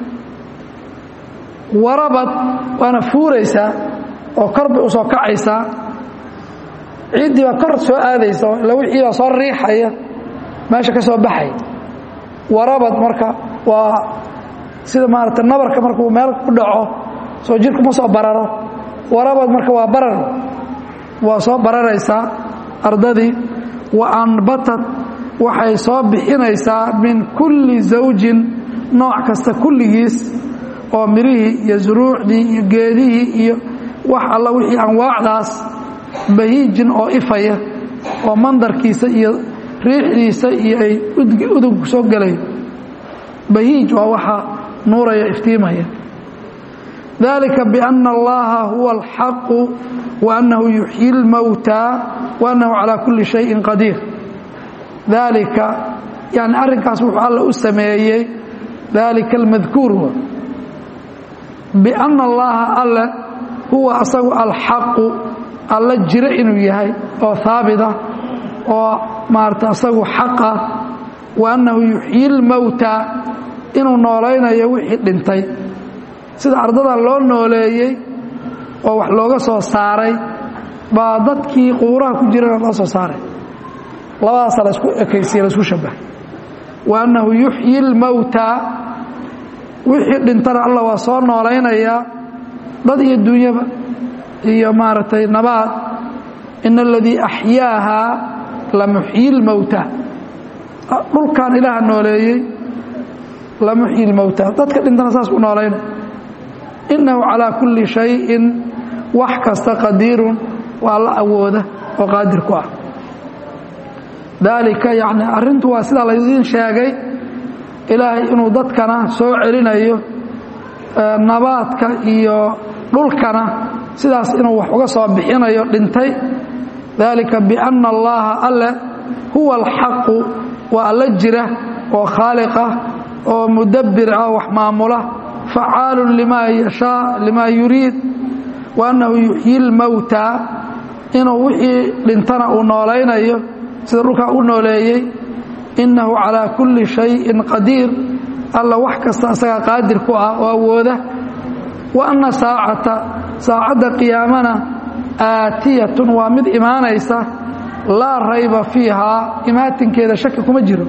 warabad waana fuuraysaa oo kor bay u soo kacaysaa ciiddii baa kor soo aadaysa ila wixii baa soo riixaya meesha ka soo baxay warabad marka waa sida maarata nabarka markuu meel ku dhaco soo jirku ma soo bararo warabad marka waa barar waa soo bararaysaa ardadii wa anbatad waxay soo bixinaysaa min kulli zawjin nooc kasta kulligiis oo mirihii iyo zuruucdii iyo geedihii iyo wax alla wixii anwaacdaas bahiijin oo ifaya oo mandarkiisa iyo riixdiisa iyo ay udug soo gelayo bahiij waa waxa nuuraya iftiimaya dalika biana allaha huwa alxaqu wa annahu yuxyi lmowtaa wa annahu calaa kulli shayin qadiir dalika yani arrinkaas wuxuu alla u sameeyey dalika almadkuur biana allaha alle huwa asagu alxaqu alla jiro inuu yahay oo haabita oo maarata asagu xaqa wa annahu yuxyi lmowtaa inuu noolaynayo wixii dhintay sida ardadan loo nooleeyey oo wax looga soo saaray baa dadkii qubuuraha ku jirana loo soo saaray labadaasa la isku ekaysiye la isku shabahay wa annahu yuxyi lmowtaa wixii dhintana alla waa soo noolaynayaa dad iyo dunyaba iyo maaragtay nabaad ina aladii axyaahaa lamuxyi lmowtaa dhulkan ilaaha nooleeyey lamuxyi lmowtaa dadka dhintana saas u noolayna innahu calaa kulli shayin wax kasta qadiirun waa la awooda oo qaadir ku ah daalika yacni arrintu waa sidaa laydiin sheegay ilaahay inuu dadkana soo celinayo nabaadka iyo dhulkana sidaas inuu wax uga soo bixinayo dhintay daalika bianna allaha alle huwa alxaqu waa alla jira oo khaaliqah oo mudabbir ah wax maamula facaalun limaa yashaa limaa yuriid wa annahu yuxyi lmowtaa inuu wixii dhintana uu noolaynayo sida dhulkaa u nooleeyey innahu calaa kulli shayin qadiir alla wax kasta asagaa qaadir ku ah oo awooda wa anna saacata saacadda qiyaamana aatiyatun waa mid imaanaysa laa rayba fiihaa imaatinkeeda shaki kuma jiro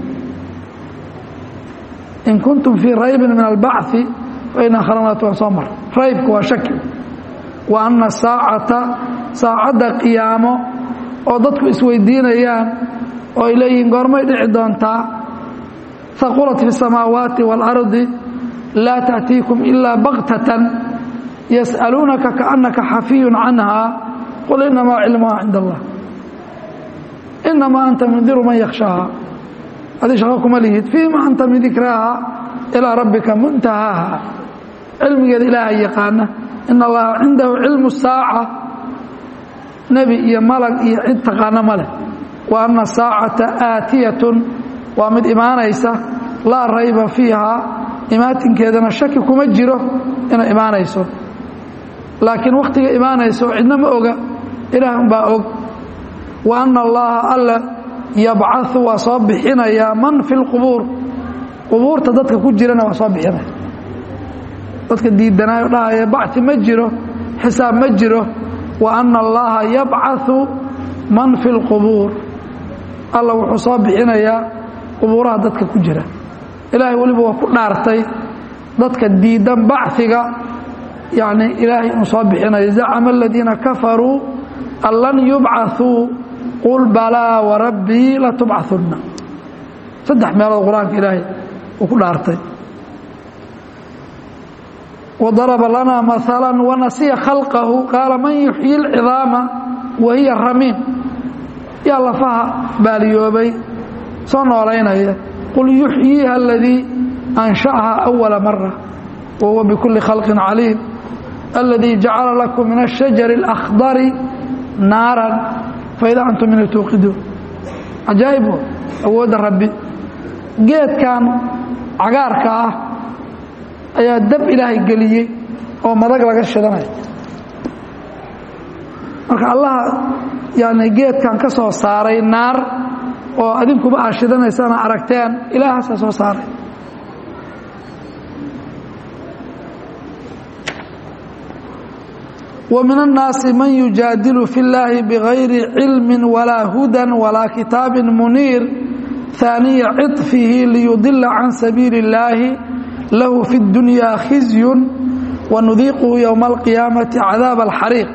in kuntum fii raybin min albacثi faina khalaqnaatu waan soo mar raybka waa shaki wa anna saacata saacadda qiyaamo oo dadku isweydiinayaan oo ay leeyihiin goormay dhici doontaa haqulat fi الsamaawaati wاlardi laa taأtiikum ilaa baktatan yas'aluunaka kaأnaka xafiyu canha qul inamaa cilmuha cind allah inamaa anta mundiru man yakhshaaha adi shaqo kuma lihid fiima anta min dikraaha ilaa rabbika muntahaaha cilmigeeda ilaaha yaqaana in allaha cindahu cilmu saaca nebi iyo malag iyo cid taqaana ma leh wa anna saacata aatiyatun waa mid imaanaysa laa rayba fiihaa imaatinkeedana shaki kuma jiro inay imaanayso laakiin wakhtiga imaanayso cidna ma oga ilaah umbaa og wa anna allaha alla yabcau waa soo bixinayaa man fi lqubuur qubuurta dadka ku jirana waa soo bixinaya dadka diidanaayo dhahaya bacti ma jiro xisaab ma jiro wa anna allaha yabcau man fi lqubuur alla wuxuu soo bixinayaa qubuuraha dadka ku jira ilaahay weliba waa ku dhaartay dadka diidan baciga yani ilaahay inuu soo bixinayo zacama aladiina kafaruu an lan yubcaثuu qul balaa warabbii latubcahunna saddex meelood qur-aanka ilaahay uu ku dhaartay wadaraba lanaa maala wanasiya khalqahu qaala man yuxyi اlcidaama wa hiya ramiim yaa lafaha baaliyoobay soo noolaynaya qul yuxyiiha aladii ansha'aha awala mara wa huwa bikulli khalqin caliim aladii jacala lakum min ashajari اlakhdari naaran faida antum minhu tuuqiduun cajaa'ib awoodda rabbi geedkan cagaarka ah ayaa dab ilaahay geliyey oo madag laga shidanaya marka allaha yani geedkan ka soo saaray naar oo adinkuba aad shidanaysana aragteen ilaahaasaa soo saaray ومن الناaس mن يuجاadل في اللahi بغayri علم ولا هudى ولا kitاaب منيir ثانيa cطفه ليضل عن سبيiل اللahi lahu في الدuنيا khiزي ونudiiqhu يوم القياaمaةi عadاaب الxarيiq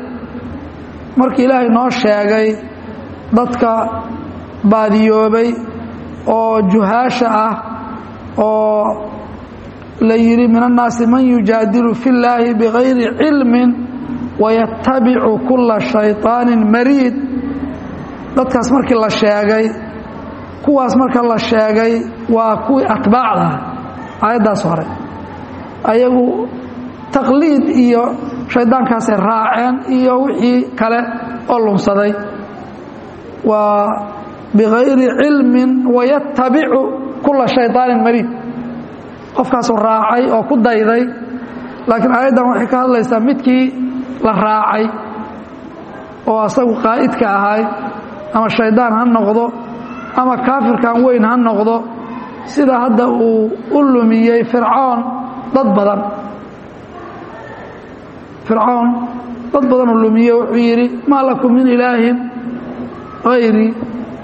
markii ilaahay noo sheegay dadka baadiyoobay oo juhaasha ah oo la yidhi min annaasi man yujaadilu fi llaahi bigayri cilmin wayatabicu kula shayطaanin mariid dadkaas markii la sheegay kuwaas marka la sheegay waa kuwii atbaacda ah aayaddaas hore ayagu taqliid iyo shaydaankaasay raaceen iyo wixii kale oo lunsaday waa bigayri cilmin wayatabicu kula shayطaanin mariid qofkaasuu raacay oo ku dayday laakiin aayaddan waxay ka hadlaysaa midkii la raacay oo asagu qaa'idka ahay ama shaydaan ha noqdo ama kaafirkan weyn ha noqdo sida hadda uu u lumiyey fircoon dad badan fircoon dad badanuu lumiyey wuxuu yidhi maa lakum min ilaahin hayrii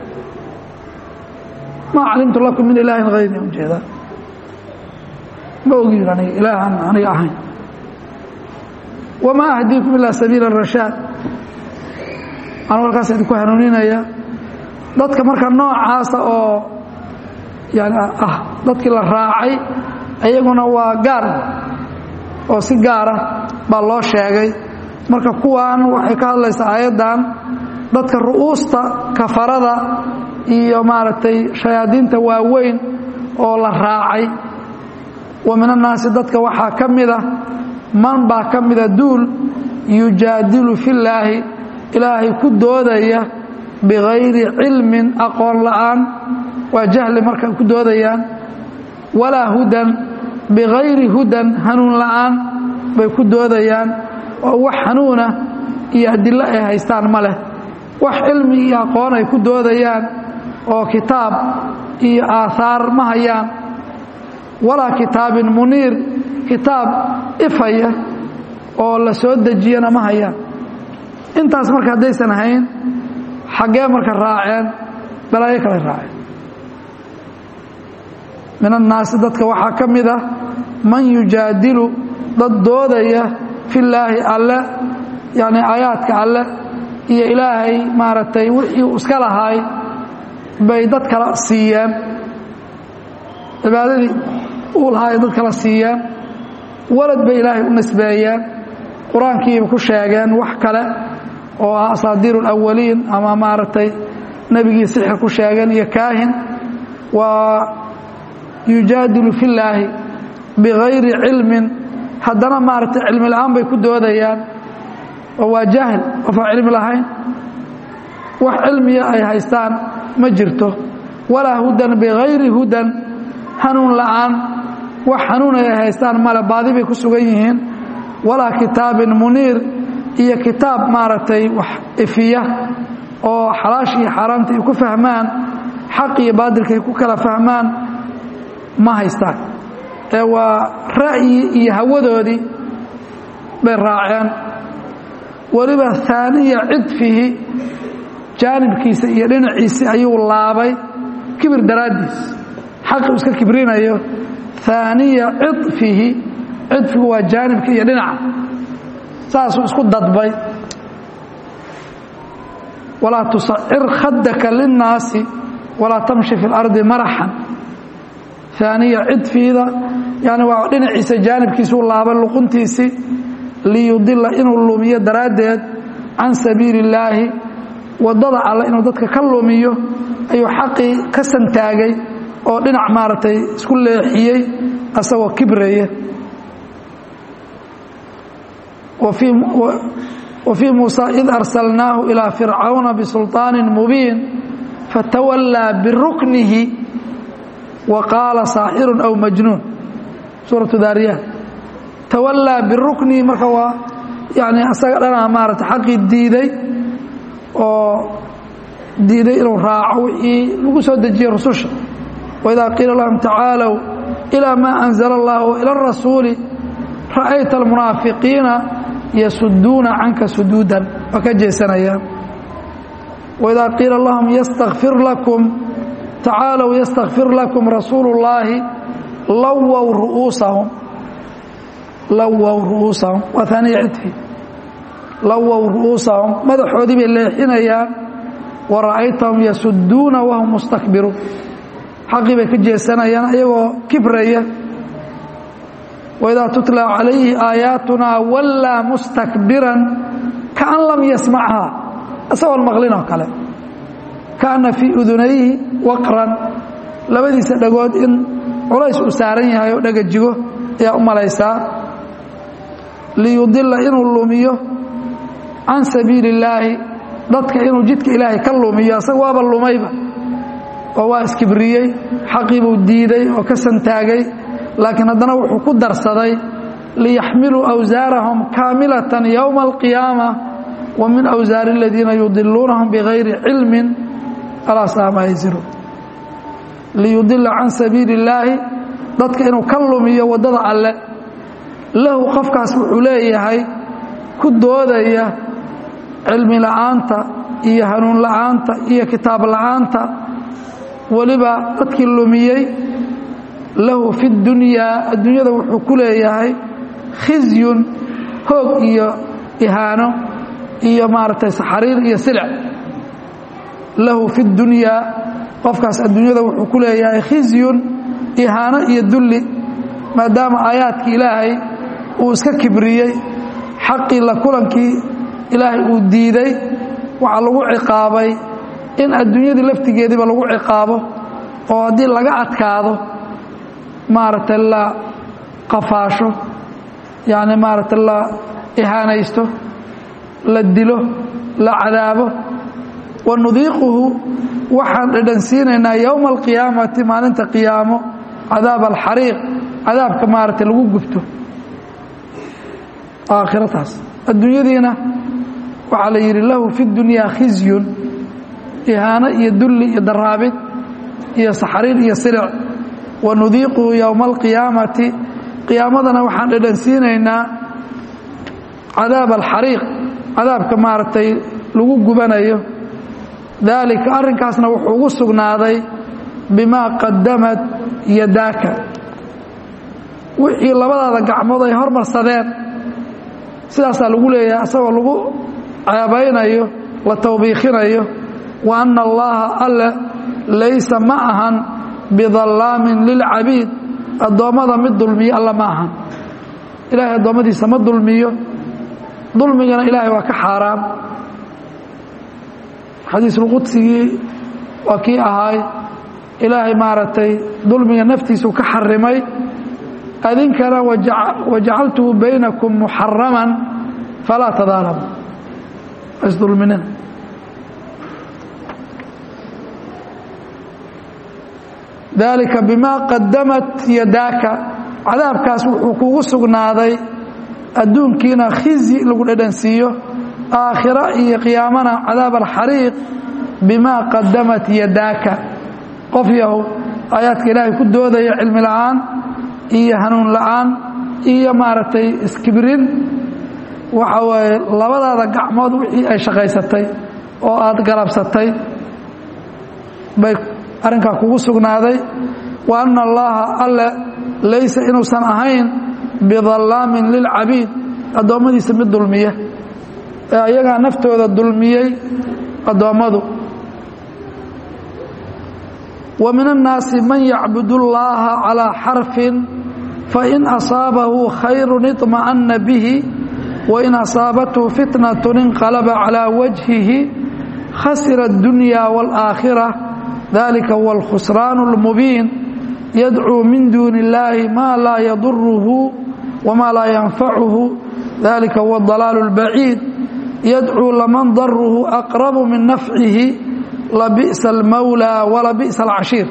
maa calimtu lakum min ilaahin hayrii ujeeda ma ogin aniga ilaahan aniga ahayn wamaa ahdiikum ilaa sabiila rashaad anu halkaas idinku hanuuninaya dadka marka noocaasa oo yani ah dadkii la raacay iyaguna waa gaar oo si gaara baa loo sheegay marka kuwan waxay ka hadlaysaa aayaddan dadka ru'uusta kafarada iyo maaragtay shayaadiinta waaweyn oo la raacay wa min annaasi dadka waxaa ka mida man baa ka mida duul yujaadilu fillaahi ilaahay ku doodaya bigayri cilmin aqoon la'aan waa jahli marka ku doodayaan walaa hudan bigayri hudan hanuun la'aan bay ku doodayaan oo wax hanuuna iyo adilo ay haystaan ma leh wax cilmi iyo aqoon ay ku doodayaan oo kitaab iyo aahaar ma hayaan walaa kitaabin muniir kitaab ifaya oo la soo dejiyana ma hayaan intaas marka haddaysan ahayn xaggee marka raaceen balaayo kale raaceen min annaasi dadka waxaa ka mid ah man yujaadilu dad doodaya fillaahi alle yacni aayaadka alle iyo ilaahay maaragtay wixii uu iska lahaay bay dad kala siiyeen cibaadadii uu lahaay dad kala siiyeen walad bay ilaahay u nisbeeyeen qur-aankiiba ku sheegeen wax kale oo ah asaadiiru alawaliin ama maaragtay nebigii sixir ku sheegeen iyo kaahin waa yujaadilu fillaahi bigayri cilmin haddana maaragtay cilmi la'aan bay ku doodayaan oo waa jaahil qof aan cilmi lahayn wax cilmiya ay haystaan ma jirto walaa hudan bigayri hudan hanuun la'aan wax hanuun ay haystaan male baadi bay ku sugan yihiin walaa kitaabin muniir iyo kitaab maaragtay wax ifiya oo xalaasha iyo xaaraamta ay ku fahmaan xaq iyo baadilka ay ku kala fahmaan ma haystaan ee waa ra'yi iyo hawadoodii bay raaceen weliba haaniya cidfihi jaanibkiisa iyo dhinaciisi ayuu laabay kibir daraaddiis xaqi iska kibrinayo haaniya cidfihi cidfigu waa jaanibka iyo dhinaca saasuu isku dadbay walaa tusacir khadaka linnaasi walaa tamshi fi اlardi maraxan aaniya cidfiida yani waa dhinaciisa jaanibkiisuu laaba luquntiisii liyudila inuu lumiyo daraaddeed can sabiili اllaahi wadada alle inuu dadka ka lumiyo ayuu xaqii ka santaagay oo dhinac maaragtay isku leexiyey asagoo kibraya وفي موسى إذ أرسلناه إلى فرعون بسلطان مبين فتولى بركنه وقال صاحر أو مجنون سورة داريات تولى بالركن مركوا يعني أسأل أنا أمارة حقي الديدي ديدي إنه راعوا لقصوا دجي رسوش وإذا قيل لهم تعالوا إلى ما أنزل الله إلى الرسول رأيت المنافقين يسدون عنك سدودا وكجيسنيا وإذا قيل اللهم يستغفر لكم تعالوا يستغفر لكم رسول الله لووا رؤوسهم لووا رؤوسهم وثاني عدفي لووا رؤوسهم ماذا حودي بالليحين ورأيتهم يسدون وهم مستكبرون xaqii bay ka jeesanayaan iyagoo kibraya waidaa tutla calayhi aayaatunaa wallaa mustakbiran kaan lam yasmachaa isagoon maqlin oo kale kaana fii udunayhi waqran labadiisa dhagood in culays uu saaran yahay oo dhagajigo ayaa u malaysaa liyudila inuu lumiyo can sabiili illaahi dadka inuu jidka ilaahay ka lumiyo asaga waaba lumayba oo waa iskibriyey xaqiibuu diiday oo ka santaagay laakiin haddana wuxuu ku darsaday liyaxmiluu awsaarahum kaamilatan yowma alqiyaama wa min awsaari aladiina yudiluunahum bigayri cilmin alaa saa maa yasiruun liyudila can sabiili illaahi dadka inuu ka lumiyo waddada alle lahu qofkaas wuxuu leeyahay ku doodaya cilmi la'aanta iyo hanuun la'aanta iyo kitaab la'aanta weliba dadkii lumiyey lahu fi dunyaa adduunyada wuxuu ku leeyahay khizyun hoog iyo ihaano iyo maaragtay saxariir iyo silic lahu fi dunyaa qofkaas adduunyada wuxuu ku leeyahay khizyun ihaano iyo dulli maadaama aayaadkii ilaahay uu iska kibriyey xaqii la kulankii ilaahay uu diiday waxaa lagu ciqaabay in adduunyadii laftigeediiba lagu ciqaabo oo haddii laga adkaado maaragtay la qafaasho yacni maaragtay la ihaanaysto la dilo la cadaabo wa nudiiquhu waxaan dhadhansiinaynaa yowma alqiyaamati maalinta qiyaamo cadaab alxariiq cadaabka maaragtay lagu gubto aakhirataas adduunyadiina waxaa la yidhi lahu fi dunyaa khizyun ihaano iyo dulli iyo daraabid iyo saxariir iyo silic wa nudiiquhu yowma alqiyaamati qiyaamadana waxaan dhadhansiinaynaa cadaab alxariiq cadaabka maaragtay lagu gubanayo daalika arrinkaasna wuxuu ugu sugnaaday bimaa qadamad yadaaka wixii labadaada gacmood ay hormarsadeen sidaasaa lagu leeyahay asagoo lagu ceebaynayo la tawbiikhinayo wa anna allaaha alle laysa ma ahan bidallaamin lilcabiid addoommada mid dulmiyo alla ma ahan ilaahay addoommadiisa ma dulmiyo dulmigana ilaahay waa ka xaaraam xadiisulqudsigii waa kii ahaay ilaahay maaragtay dulmiga naftiisuu ka xarimay adinkana wajacaltuhu baynakum muxaraman falaa tadaalamu isdulminina dalika bimaa qadamat yadaaka cadaabkaas wuxuu kugu sugnaaday adduunkiina khizyi lagu dhadhansiiyo aakhira iyo qiyaamana cadaab alxariiq bimaa qadamat yadaaka qof yahow aayaadka ilaahay ku doodaya cilmi la'aan iyo hanuun la'aan iyo maaragtay iskibrin waxa waaye labadaada gacmood wixii ay shaqaysatay oo aad galabsatay bay arrinkaa kugu sugnaaday wa anna allaaha alle laysa inuusan ahayn bidallaamin lilcabiid addoommadiisa mid dulmiya ee ayagaa naftooda dulmiyey addoommadu wa min annaasi man yacbud اllaha calىa xarfin fain asaabahu khayru iطma'ana bihi wain asaabathu fitnaة inqalaba calىa wajhihi khasira اdunya wاlآakhira dalika huwa اlkhusraan اlmubiin yadcuu min duuni اllahi ma laa yaduruhu wma laa yanfacuhu dalika huwa اdalaal اlbaciid yadcuu laman daruhu aqrabu min nafcihi labi'sa almawlى walabi'sa alcashiir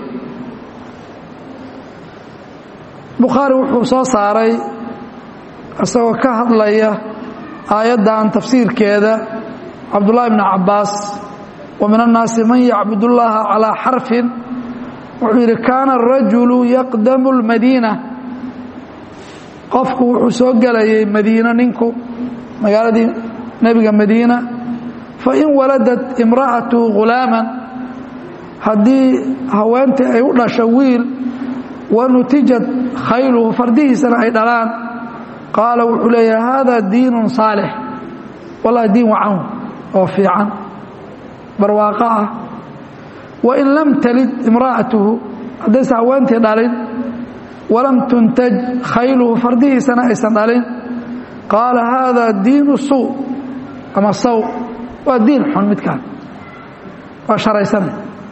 bukhaari wuxuu soo saaray isagoo ka hadlaya aayaddan tafsiirkeeda cabdullahi bni cabbaas wa min annaasi man yacbud اllaha calىa xarfin wuxuu yidhi kaana arajulu yaqdamu اlmadiina qofku wuxuu soo gelayay madiina ninku magaaladii nebiga madiina fain waladat imra'atu ghulaaman haddii haweentii ay u dhasho wiil wa nutijat khayluhu fardihiisana ay dhalaan qaala wuxuu leeyahay haadaa diinun saalix wallahi diin wacan oo fiican barwaaqo ah wain lam talid imra'atuhu haddaysa haweentii dhalin walam tuntaj khayluhu fardihiisana aysan dhalin qaala haadaa diinu suu ama saw waa diin xun midkaan waa sharaysanay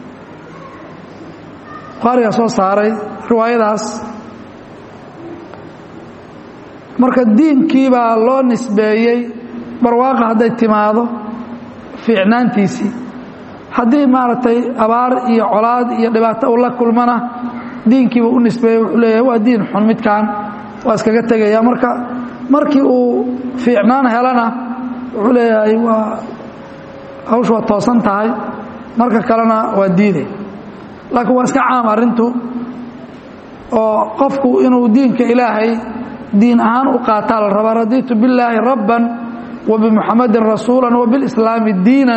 buhaarigaa soo saaray riwaayadaas marka diinkii baa loo nisbeeyey barwaaqa hadday timaado fiicnaantiisii haddii maaragtay abaar iyo colaad iyo dhibaato uu la kulmana diinkiiba u nisbeeyey wuxuu leeyahay waa diin xun midkaan waa iskaga tegaya marka markii uu fiicnaan helana wuxuu leeyahay waa hawshu waa toosan tahay marka kalena waa diiday laakiin waa iska caam arrintu oo qofku inuu diinka ilaahay diin ahaan u qaataa la rabaa radiitu billaahi rabban wa bimuxamadin rasuula wa bilislaami diinan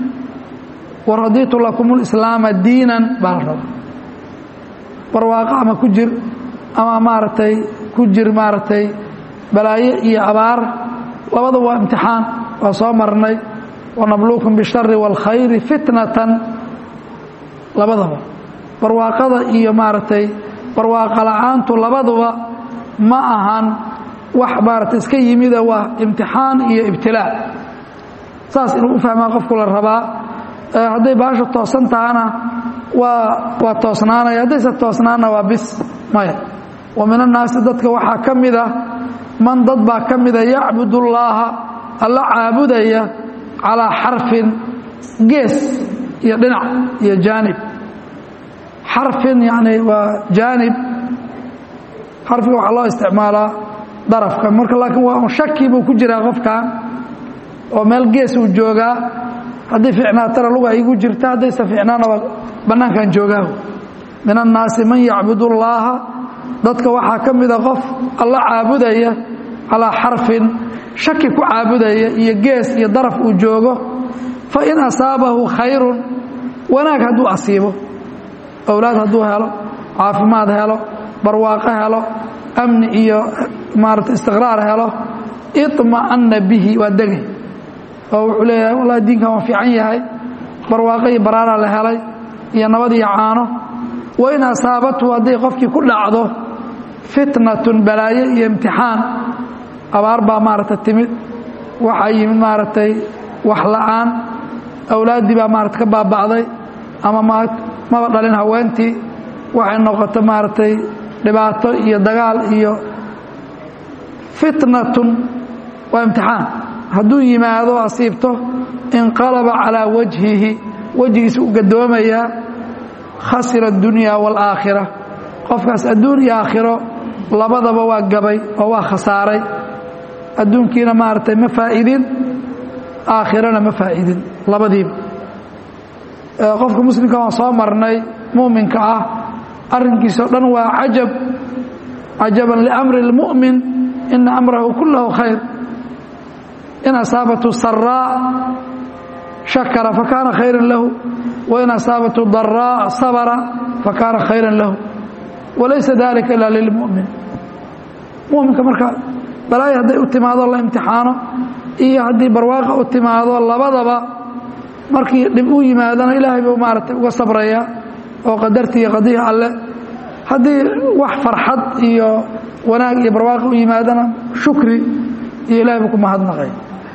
wa radiitu lakum lislaama diinan baa la rabaa barwaaqo ama ku jir ama maaragtay ku jir maaragtay balaayo iyo abaar labadaba waa imtixaan waa soo marnay wanabluukum bishari wاlkhayri fitnatan labadaba barwaaqada iyo maaragtay barwaaqa la-aantu labaduba ma ahan wax maaragtay iska yimida waa imtixaan iyo ibtilaa saas inuu u fahmaa qofku la rabaa hadday baasha toosan tahana waa waa toosnaanaya haddaysa toosnaanna waa bis maya wa min annaasi dadka waxaa ka mida man dad baa ka mida yacbud ullaaha alla caabudaya calaa xarfin gees iyo dhinac iyo jaanib xarfin yani waa jaanib xarfiga waxaa loo isticmaalaa darafka marka laakiin waa un shaki buu ku jiraa qofkan oo meel gees uu joogaa haddii ficnaatana luga igu jirta haddaysa ficnaana waa bannaankan joogaa min annaasi man yacbud ullaaha dadka waxaa ka mida qof alla caabudaya calaa xarfin shaki ku caabudaya iyo gees iyo daraf uu joogo fa in asaabahu khayrun wanaag hadduu asiibo owlaad hadduu helo caafimaad helo barwaaqo helo amni iyo maarata istiqraar helo iطma'anna bihi waa degay oo wuxuu leeyahay wallahi diinkan waa fiican yahay barwaaqo iyo baraaraa la helay iyo nabad iyo caano wa in asaabathu hadday qofkii ku dhacdo fitnatun balaayo iyo imtixaan abaar baa maaragta timid waxaa yimid maaragtay wax la'aan awlaaddii baa maarata ka baaba'day ama maba dhalin haweentii waxay noqoto maaragtay dhibaato iyo dagaal iyo fitnatun waa imtixaan hadduu yimaado asiibto inqalaba calaa wajhihi wejigiisa u gadoomayaa khasira addunya waalaakhira qofkaas adduun iyo aakhiro labadaba waa gabay oo waa khasaaray adduunkiina maaragtay ma faa'idin aakhirana ma faa'idin labadiiba qofka muslimka waan soo marnay muuminka ah arrinkiisao dhan waa cajab cajaban liamri اlmu'min ina amrahu kullahu khayr in asaabathu saraa shakara fakaana khayra lahu wain asaabathu daraa sabra fakaana khayra lahu walaysa dalika ila lilmu'min muminka marka balaayo hadday u timaado la imtixaano iyo haddii barwaaqa u timaado labadaba markii dhib u yimaadana ilaahay buu maaragtay uga sabraya oo qadarti iyo qadihi alle haddii wax farxad iyo wanaag iyo barwaaqa u yimaadana shukri iyo ilahay buu ku mahadnaqay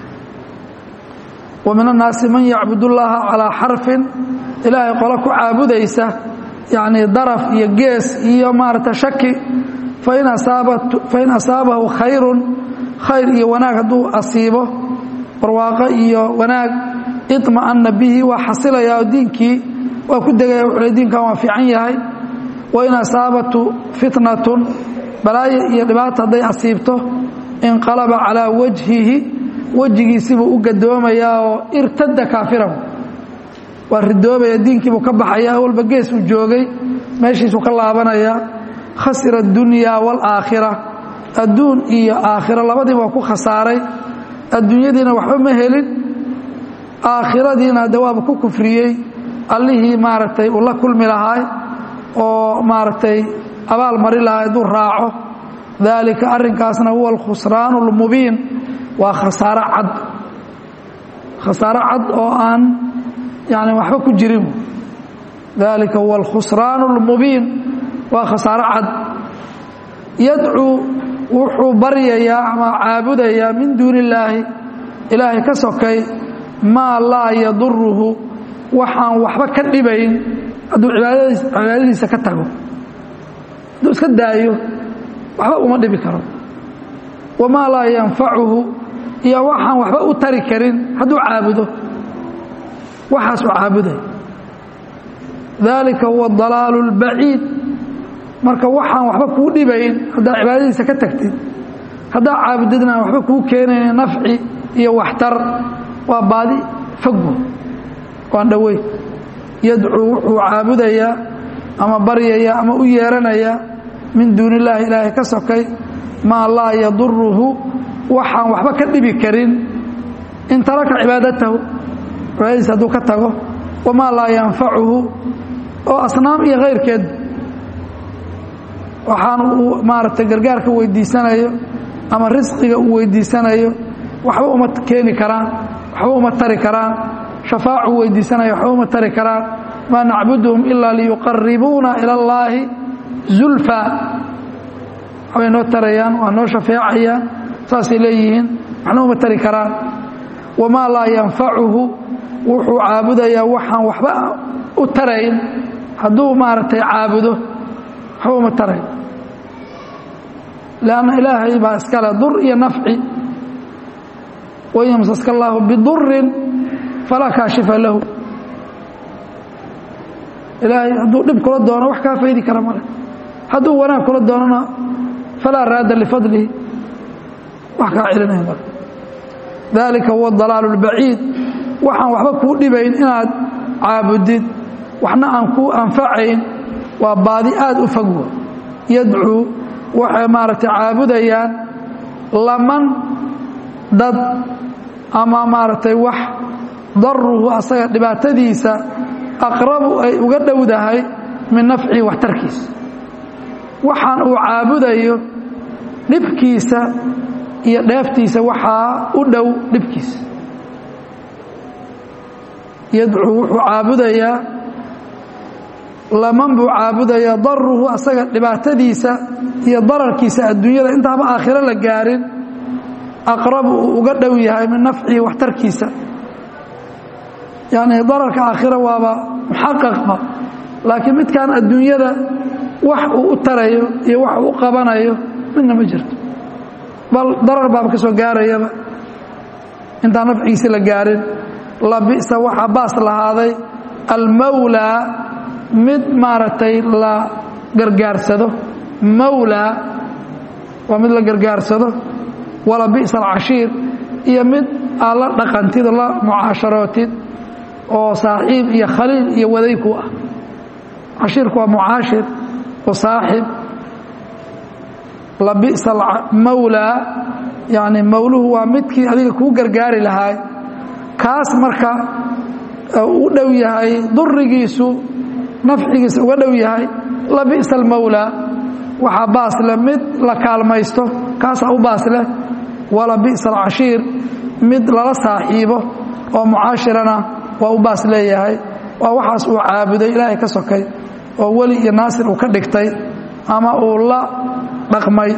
wa min annaasi man yacbud ullaaha calaa xarfin ilaahay qolo ku caabudaysa yacnii daraf iyo gees iyo maaragta shaki fain asaabat fain asaabahu khayrun khayr iyo wanaag hadduu asiibo barwaaqo iyo wanaag iطma'ana bihi waa xasilayaa oo diinkii waa ku degaya wuxuu diinkan waa fiican yahay wain asaabatu fitnatun balaayo iyo dhibaata hadday asiibto inqalaba calaa wajhihi wejigiisibuu u gadoomayaa oo irtada kaafiran waa ridoobaya diinkiibuu ka baxaya walba gees uu joogay meeshiisuu ka laabanayaa khasira addunya waalaakhira adduun iyo aakhiro labadiiba waa ku khasaaray adduunyadiina waxba ma helin aakhiradiina de waaba ku kufriyey allihii maaragtay uu la kulmi lahaay oo maaragtay abaal mari lahaa hadduu raaco daalika arrinkaasna huwa alkhusraanu اlmubiin waa khasaaro cad khasaaro cad oo aan yani waxba ku jirin dalika huwa alkhusraan اlmubiin waa khasaaro cad yadcuu wuxuu baryayaa ama caabudayaa min duuni illaahi ilaahay ka sokay maa laa yaduruhu waxaan waxba ka dhibayn hadduu cibaadadiisa ka tago hadduu iska daayo waxba uma dhibi karo wamaa laa yanfacuhu iyo waxaan waxba u tari karin hadduu caabudo waxaasuu caabuday dalika huwa dalaalu اlbaciid marka waxaan waxba kuu dhibayn haddaad cibaadadiisa ka tagtid haddaad caabudidna aan waxba kuu keenayn nafci iyo waxtar waa baadi foggo waan dhoweyn yadcuu wuxuu caabudayaa ama baryayaa ama u yeeranayaa min duuni illaahi ilaahay ka sokay maa laa yaduruhu waxaan waxba ka dhibi karin in taraka cibaadatahu cibaadadiisa hadduu ka tago wamaa laa yanfacuhu oo asnaam iyo kayrkeed waxaan uu maaragtay gargaarka weydiisanayo ama risqiga uu weydiisanayo waxba uma keeni karaan waxba uma tari karaan shafaacu weydiisanayo waxba uma tari karaan maa nacbuduhum ilaa liyuqaribuuna ila اllaahi zulfa waxbay noo tarayaan waa noo shafeecayaan saasay leeyihiin waxna uma tari karaan wamaa laa yanfacuhu wuxuu caabudayaa waxaan waxba u tarayn hadduu maaragtay caabudo waxba uma tarayn lanna ilaahay baa iskale dur iyo nafci wain yamsaska allaahu bidurin falaa kaashifa lahu ilaahay hadduu dhib kula doono wax kaa faydi kara male hadduu wanaag kula doonona falaa raada lifadlihi wax kaa celinaya male dalika huwa dalaalu اlbaciid waxaan waxba kuu dhibayn inaad caabudid waxna aan kuu anfacayn waa baadi aad u fogwa yadcuu waxay maaragtay caabudayaan laman dad ama maaragtay wax daruhu asaga dhibaatadiisa aqrabu ay uga dhowdahay min nafcihi waxtarkiisa waxaan uu caabudayo dhibkiisa iyo dheeftiisa waxaa u dhow dhibkiisa yadcuu wuxuu caabudayaa laman buu caabudayaa daruhu asaga dhibaatadiisa iyo dararkiisa adduunyada intaaba aakhiro la gaarin aqrabu uu uga dhow yahay min nafcihi waxtarkiisa yacni dararka aakhiro waaba muxaqaqba laakiin midkan adduunyada wax uu u tarayo iyo wax uu u qabanayo midna ma jirto bal darar baaba ka soo gaarayaba intaan nafcigiisi la gaarin labisa waxaa baas lahaaday almawlaa mid maaragtay la gargaarsado mawlaa waa mid la gargaarsado wala bi'sa alcashiir iyo mid aad la dhaqantid oo la mucaasharootid oo saaxiib iyo khaliil iyo wadayku ah cashiirku waa mucaashir oo saaxib labisa mawlaa yani mawluhu waa midkii adiga kuu gargaari lahaay kaas marka u dhow yahay durigiisu nafcigiisa uga dhow yahay labisa almawlaa waxaa baasleh mid la kaalmaysto kaasaa u baasleh wala bi'sa alcashiir mid lala saaxiibo oo mucaashirana waa u baas leeyahay waa waxaas uu caabuday ilaahay ka sokay oo weli iyo naasir uu ka dhigtay ama uu la dhaqmay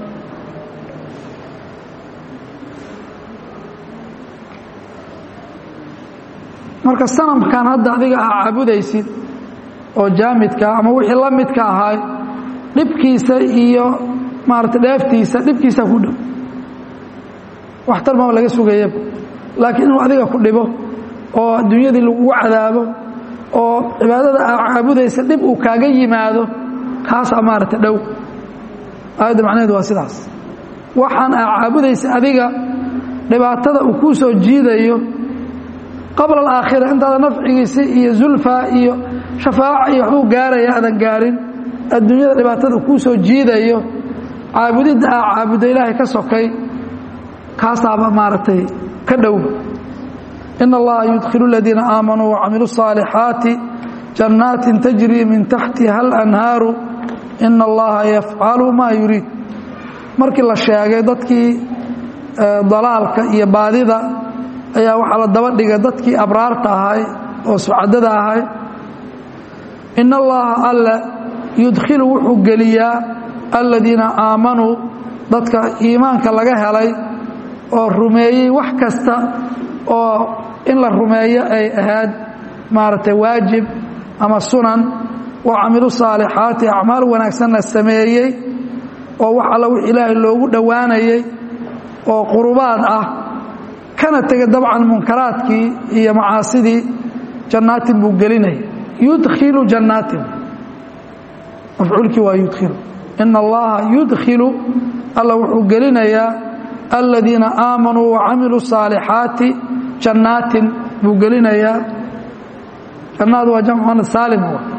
marka sanamkan hadda adiga aa caabudaysid oo jaamidka ama wixii la midka ahaay dhibkiisa iyo maarata dheeftiisa dhibkiisa ku dhow waxtar maba laga sugayaba laakiin inuu adiga ku dhibo oo adduunyadii lagugu cadaabo oo cibaadada aa caabudaysa dhib uu kaaga yimaado kaasaa maarata dhow aayadda macnaheedu waa sidaas waxaan aa caabudaysa adiga dhibaatada uu kuu soo jiidayo qabla alaakhira intaada nafcigiisi iyo zulfa iyo shafaaca iyo waxbuu gaaraya aadan gaarin adduunyada dhibaatada kuu soo jiidayo caabudidda aa caabudda ilaahay ka sokay kaasaaba maaragtay ka dhowba ina allaha yudkhilu aladiina aamanuu wacamiluu الصaalixaati jannaatin tajrii min taxtiha alanhaaru ina allaha yafcalu maa yuriid markii la sheegay dadkii dalaalka iyo baadida ayaa waxaa la daba dhigay dadkii abraarta ahay oo sucadada ahay in allaha alle yudkhilu wuxuu geliyaa aladiina aamanuu dadka iimaanka laga helay oo rumeeyey wax kasta oo in la rumeeyo ay ahayd maaragtay waajib ama sunan wa camilu saalixaati acmaal wanaagsanna sameeyey oo wax alla wix ilaahay loogu dhowaanayey oo qurubaad ah kana tegay dabcan munkaraadkii iyo macaasidii jannaatin buu gelinaya yudkhilu jannaatin mafcuulkii waa yudkhilu ina allaha yudkhilu alla wuxuu gelinayaa aladiina aamanuu wacamiluu saalixaati jannaatin buu gelinayaa jannaad waa jamcu saalim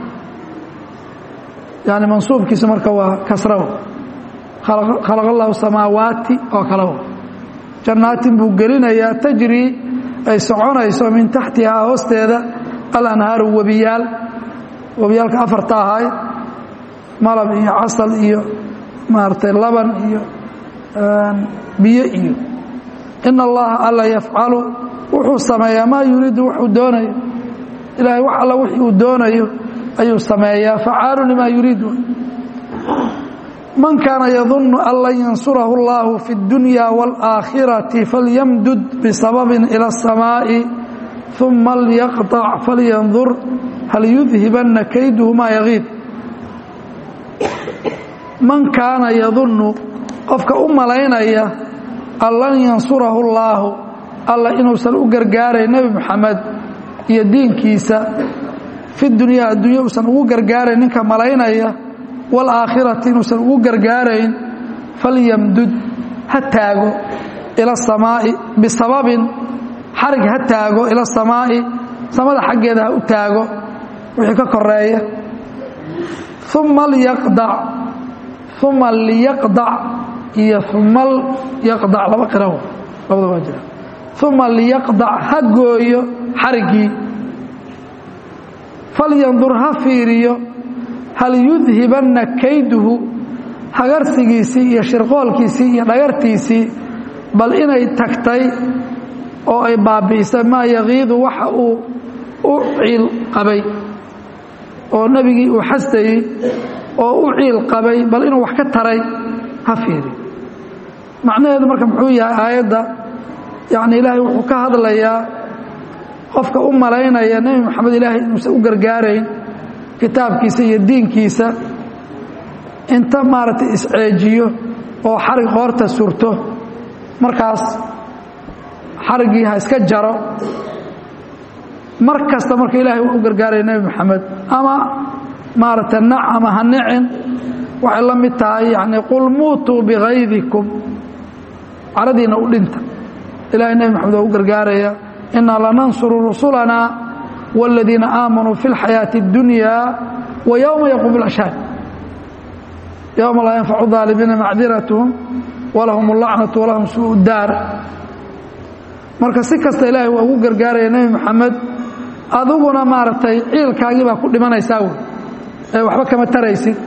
yani mansuubkiisa marka waa kasraw khalaq allahu samaawaati oo kale jannaatin buu gelinayaa tajrii ay soconayso min taxtihaa hoosteeda alanhaaru webiyaal webiyaalka afarta ahay malab iyo casal iyo maaragtay laban iyo biyo iyo in allaha alla yafcalu wuxuu sameeyaa maa yuriidu wuxuu doonayo ilaahay wax alla wix uu doonayo ayuu sameeyaa facaalu limaa yuriidu man kaana yadunnu an lan yansurahu اllahu fi اdunya wاlآakhirati falyamdud bisababin ilى الsamaaءi ثuma lyaqطc falyandur hal yudhibanna kayduhu maa yagiib man kaana yadunnu qofka u malaynaya an lan yansurahu اllaahu alla inuusan u gargaarayn nebi moxamed iyo diinkiisa fi dunyaa addunya uusan ugu gargaarayn ninka malaynaya wاlآakhirati inuusan ugu gargaarayn falyamdud ha taago ila الsamaa'i bisababin xarig ha taago ila الsamaa'i samada xaggeeda ha u taago wixii ka koreeya uma lyaqdac uma liyaqdac iyo uma yaqdac laba qiraw labada waa jira uma liyaqdac ha gooyo xariggii falyandur ha fiiriyo hal yudhibanna kayduhu hagarsigiisii iyo shirqoolkiisii iyo dhagartiisii bal inay tagtay oo ay baabi'isay maa yagiidu waxa uu u ciil qabay oo nebigii uu xastayey oo u ciil qabay bal inuu wax ka taray ha fiiri macnaheedu marka muxuu yahay aayadda yacni ilaahay wuxuu ka hadlayaa qofka u malaynaya nebi moxamed ilaahay inuusan u gargaarayn kitaabkiisa iyo diinkiisa inta maaragtay isceejiyo oo xarig qoorta surto markaas xariggii ha iska jaro mar kasta marka ilaahay uu u gargaaraya nebi moxamed ama maaragtay nac ama ha nicin waxay la mid tahay yacni qul muutuu bikaydikum caradiina u dhinta ilahay nebi moxamed waa u gargaaraya inaa lanansuru rusulanaa wاladiina aamanuu fi اlxayaaةi اddunya wa yowma yaquum اlashhaad yowma laa yanfacu aalimiina macdiratهum walahum اlacnaةu walahum suu daar marka si kasta ilaahay waa ugu gargaaraya nebi moxamed adiguna maaragtay ciilkaagii baa ku dhimanaysaa wey ee waxba kama taraysid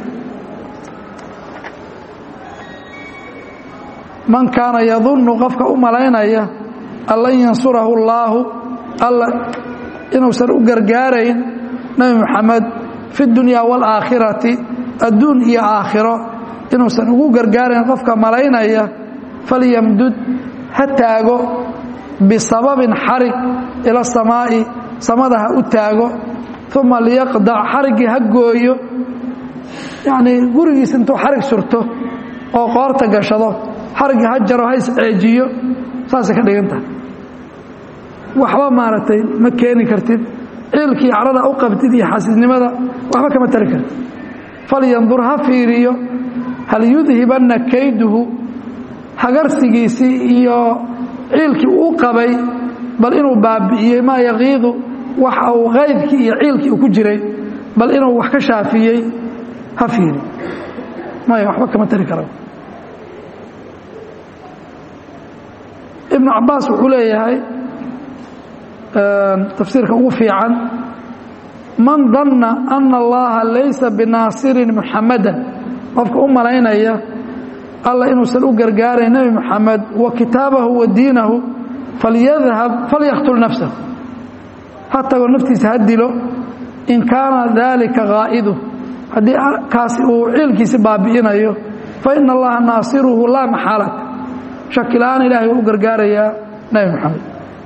man kaana yadunnu qofka u malaynaya an lan yansurahu اllaahu alla inuusan u gargaarayn nebi moxamed fi اdunya wاlآakhirati adduun iyo aakhiro inuusan ugu gargaarayn qofka malaynaya falyamdud ha taago bisababin xarig ila samaa'i samada ha u taago uma liyaqdac xariggii ha gooyo yacnii gurigiis intuu xarig surto oo qoorta gashado xariggii ha jaro ha isceejiyo saasay ka dhigan tahay waxba maaragtay ma keeni kartid ciilkii carada u qabtid iyo xasiisnimada waxba kama tari kartid falyandur ha fiiriyo hal yudhibanna kayduhu hagarsigiisii iyo ciilkii uu qabay bal inuu baabi'iyey maa yaqiidu waxa uu qaydkii iyo ciilkii uu ku jiray bal inuu wax ka shaafiyey ha fiiri maya waxba kama tari kara ibnu cabaas wuxuu leeyahay tafsiirka ugu fiican man danna ana allaha laysa binaasirin muxamadan qofka u malaynaya alla inuusan u gargaarayn nebi moxamed wa kitaabahu wa diinahu falyadhab falyaqtul nafsahu ha tago naftiisa ha dilo in kaana daalika qaa'idu haddii kaasi uu ciilkiisi baabi'inayo fa ina allaha naasiruhu laa maxaalata shakila-aan ilahay waa u gargaarayaa nebi moxamed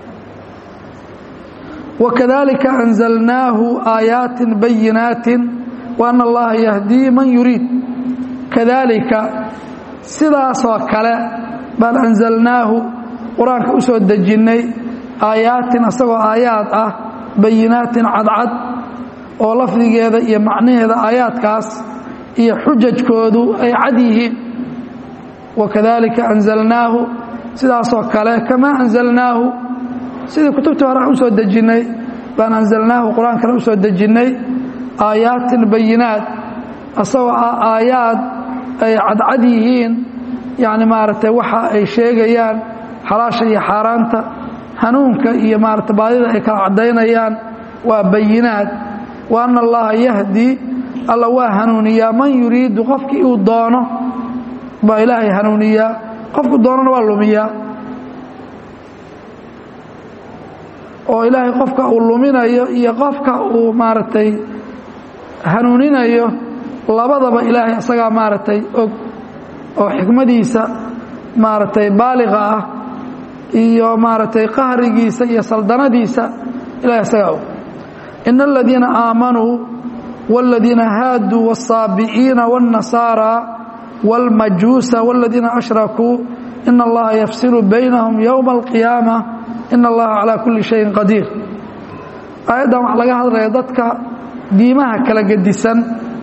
wakadalika anzalnaahu aayaatin bayinaatin wa ana allaha yahdii man yuriid kadalika sidaasoo kale baan anzalnaahu qur-aanka u soo dejinnay aayaatin asagoo aayaad ah bayinaatin cadcad oo lafdigeeda iyo macnaheeda aayaadkaas iyo xujajkoodu ay cad yihiin wakadalika anzalnaahu sidaasoo kale kamaa anzalnaahu sidii kutubtii hore aan u soo dejinnay baan anzalnaahu qur-aankana u soo dejinnay aayaatin bayinaat asagoo ah aayaad ay cadcad yihiin yacni maaragtay waxa ay sheegayaan xalaasha iyo xaaraanta hanuunka iyo maarata baadida ay kala caddaynayaan waa bayinaad wa anna allaha yahdi alla waa hanuuniyaa man yuriidu qofkii uu doono baa ilaahay hanuuniyaa qofku doonana waa lumiyaa oo ilaahay qofka uu luminayo iyo qofka uu maaragtay hanuuninayo labadaba ilaahay isagaa maaragtay og oo xikmadiisa maaragtay baaliqa ah iyo maaragtay qahrigiisa iyo saldanadiisa ilahay isagaa og ina aladiina aamanuu wاladiina haaduu wالsaabi'iina wالnasaara wاlmajuusa wاladiina ashrakuu ina allaha yafsilu baynahum yowma alqiyaama ina allaha calaa kulli shayin qadiir aayaddan waxaa laga hadlaya dadka diimaha kala gedisan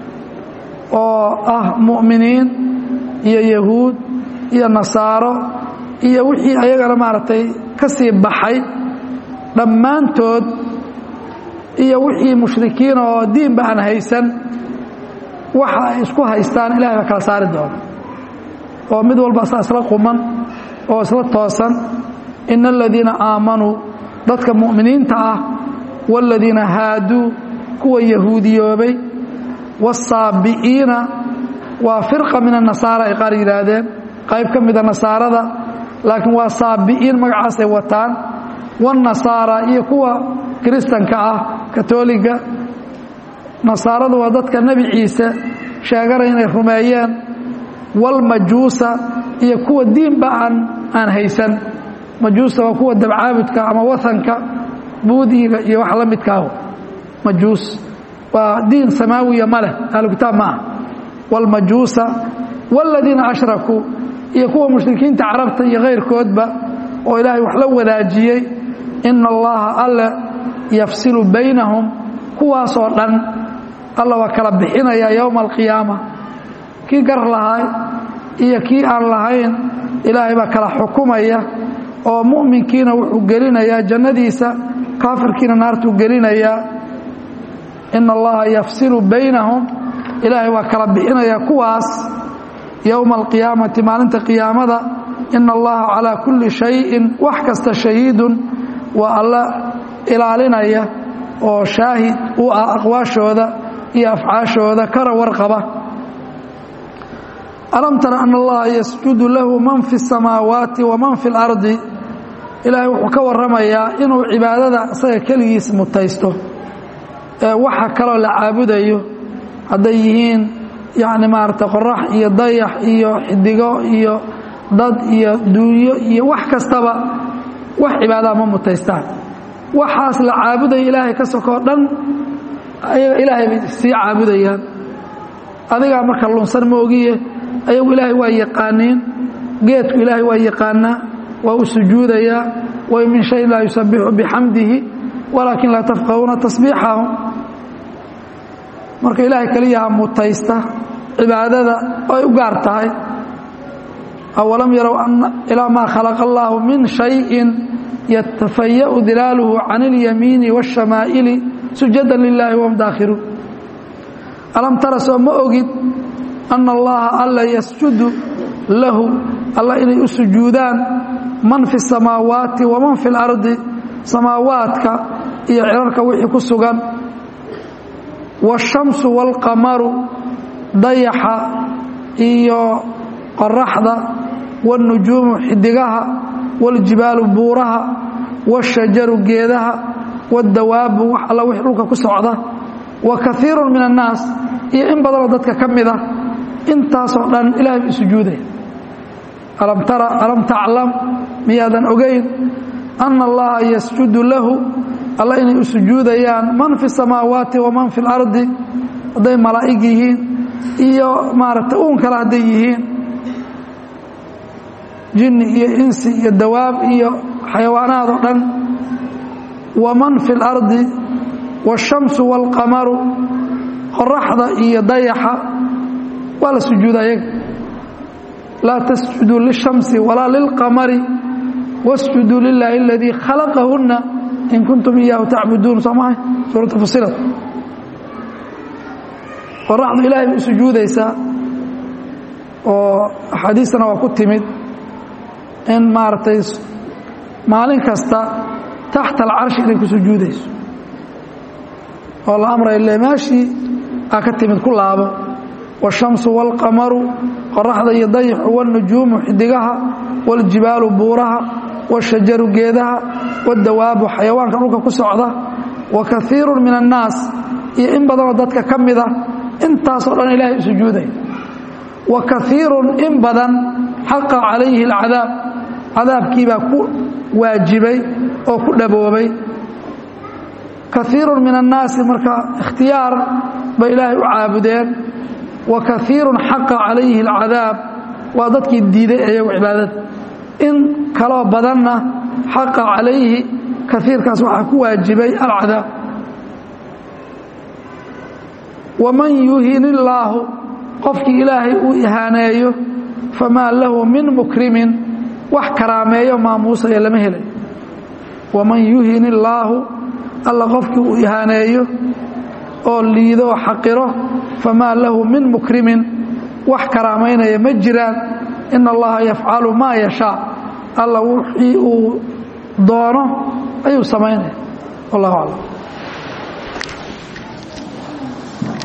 oo ah mu'miniin iyo yahuud iyo nasaaro iyo wixii ayagana maaragtay ka sii baxay dhammaantood iyo wixii mushrikiina oo diinba aan haysan waxa ay isku haystaan ilahay baa kala saari doona oo mid walba saa isla quman oo isla toosan ina aladiina aamanuu dadka mu'miniinta ah waaladiina haaduu kuwa yahuudiyoobay waasaabi'iina waa firqa min annasaara ay qaar yidhaahdeen qayb ka mida nasaarada laakiin waa saabi'iin magacaasay wataan waannasaara iyo kuwa kiristanka ah katoliga nasaaradu waa dadka nebi ciise sheeganaya inay rumeeyeen walmajuusa iyo kuwa diinba aan aan haysan majuusta waa kuwa dabcaabudka ama wahanka buudiga iyo wax la midkaaho majuus waa diin samaawiya ma leh ahlukitaab ma ah walmajuusa waaladiina ashrakuu iyo kuwa mushrikiinta carabta iyo kayrkoodba oo ilaahay wax la wadaajiyey ina allaha alle yafsilu baynahum kuwaasoo dhan alla waa kala bixinayaa yowma alqiyaama kii gar lahay iyo kii aan lahayn ilaahay baa kala xukumaya oo mu'minkiina wuxuu gelinayaa jannadiisa kaafirkiina naartuu gelinayaa ina allaha yafsilu baynahum ilaahay waa kala bixinayaa kuwaas yowma alqiyaamati maalinta qiyaamada ina allaha calaa kulli shayin wax kasta shahiidun waa alla ilaalinaya oo shaahid u ah aqwaashooda iyo afcaashooda kara warqaba alam tara ana allaha yasjudu lahu man fi الsamaawaati waman fi اlardi ilaahay wuxuu ka waramayaa inuu cibaadada isaga keligiis mutaysto ee waxa kaloo la caabudayo hadday yihiin yani maarata qorax iyo dayax iyo xidigo iyo dad iyo duunyo iyo wax kastaba wax cibaadaha ma mutaystaan waxaas la caabudaya ilaahay ka sokoo dhan ayaga ilaahay bay sii caabudayaan adigaa marka lunsan ma ogiye ayagu ilaahay waa yaqaaniin geedku ilaahay waa yaqaanaa waa u sujuudayaa way min shayin laa yusabixu bixamdihi walaakin laa tafqahuuna tasbiixahum marka ilaahay keliyaha mutaysta cibaadada oo ay u gaar tahay awalam yarow ilaa maa khalaqa allaahu min shayin yatafaya'u dilaaluhu can اlyamiini wاshamaa'ili sujada lilaahi wahum daakhiruun alam tara soo ma ogid ana allaha alla yasjudu lahu alla inay u sujuudaan man fi الsamaawaati waman fi اlardi samaawaadka iyo cirarka wixii ku sugan waالshamsu wاlqamaru dayaxa iyo qoraxda wاlnujuumu xidigaha wاljibaalu buuraha wاshajaru geedaha wاdawaabu wax alla wix dhulka ku socda wa kaiiru min annaas iyo in badanoo dadka ka mida intaasoo dhan ilahay buu sujuudaya alam tara alam taclam miyaadan ogayn ana allaha yasjudu lahu alla inay u sujuudayaan man fi samaawaati waman fi اlardi hadday malaa'ig yihiin iyo maaragtay uun kale hadday yihiin jinni iyo insi iyo dawaab iyo xayawaanaad oo dhan waman fi اlardi waالshamsu wاlqamaru qoraxda iyo dayaxa waa la sujuuda ayaga laa tasjuduu lishamsi walaa lilqamari wasjuduu lilaahi aladii khalaqahunna in kuntum iyaahu tacbuduun soo mahay suuratu fusilat qoraxdu ilahay bay u sujuudaysaa oo axaadiistana waa ku timid in maaragtay maalin kasta taxta alcarshi inay ku sujuudayso oo la amray le meeshii aa ka timid ku laabo waashamsu waalqamaru qoraxda iyo dayaxu wاlnujuumu xidigaha wاljibaalu buuraha wاshajaru geedaha wاdawaabu xayawaanka dhulka ku socda wa kaiiru min annaas iyo in badanoo dadka ka mida intaasoo dhan ilahay u sujuuday wa kaiiru in badan xaqa calayhi اlcadaab cadaabkiibaa ku waajibay oo ku dhaboobay kaiiru min annaasi marka ikhtiyaar bay ilaahay u caabudeen wa kaiiru xaqa calayhi اlcadaab waa dadkii diiday ayagu cibaadada in kaloo badanna xaqa calayhi kaiirkaas waxaa ku waajibay alcadaab waman yuhin illaahu qofkii ilaahay uu ihaaneeyo famaa lahu min mukrimin wax karaameeyo maamuusaya lama helay waman yuhin illaahu alla qofkii uu ihaaneeyo oo liido oo xaqiro famaa lahu min mukrimin wax karaamaynaya ma jiraan ina allaha yafcalu maa yashaa alla wixii uu doono ayuu samaynaya wallahu aclam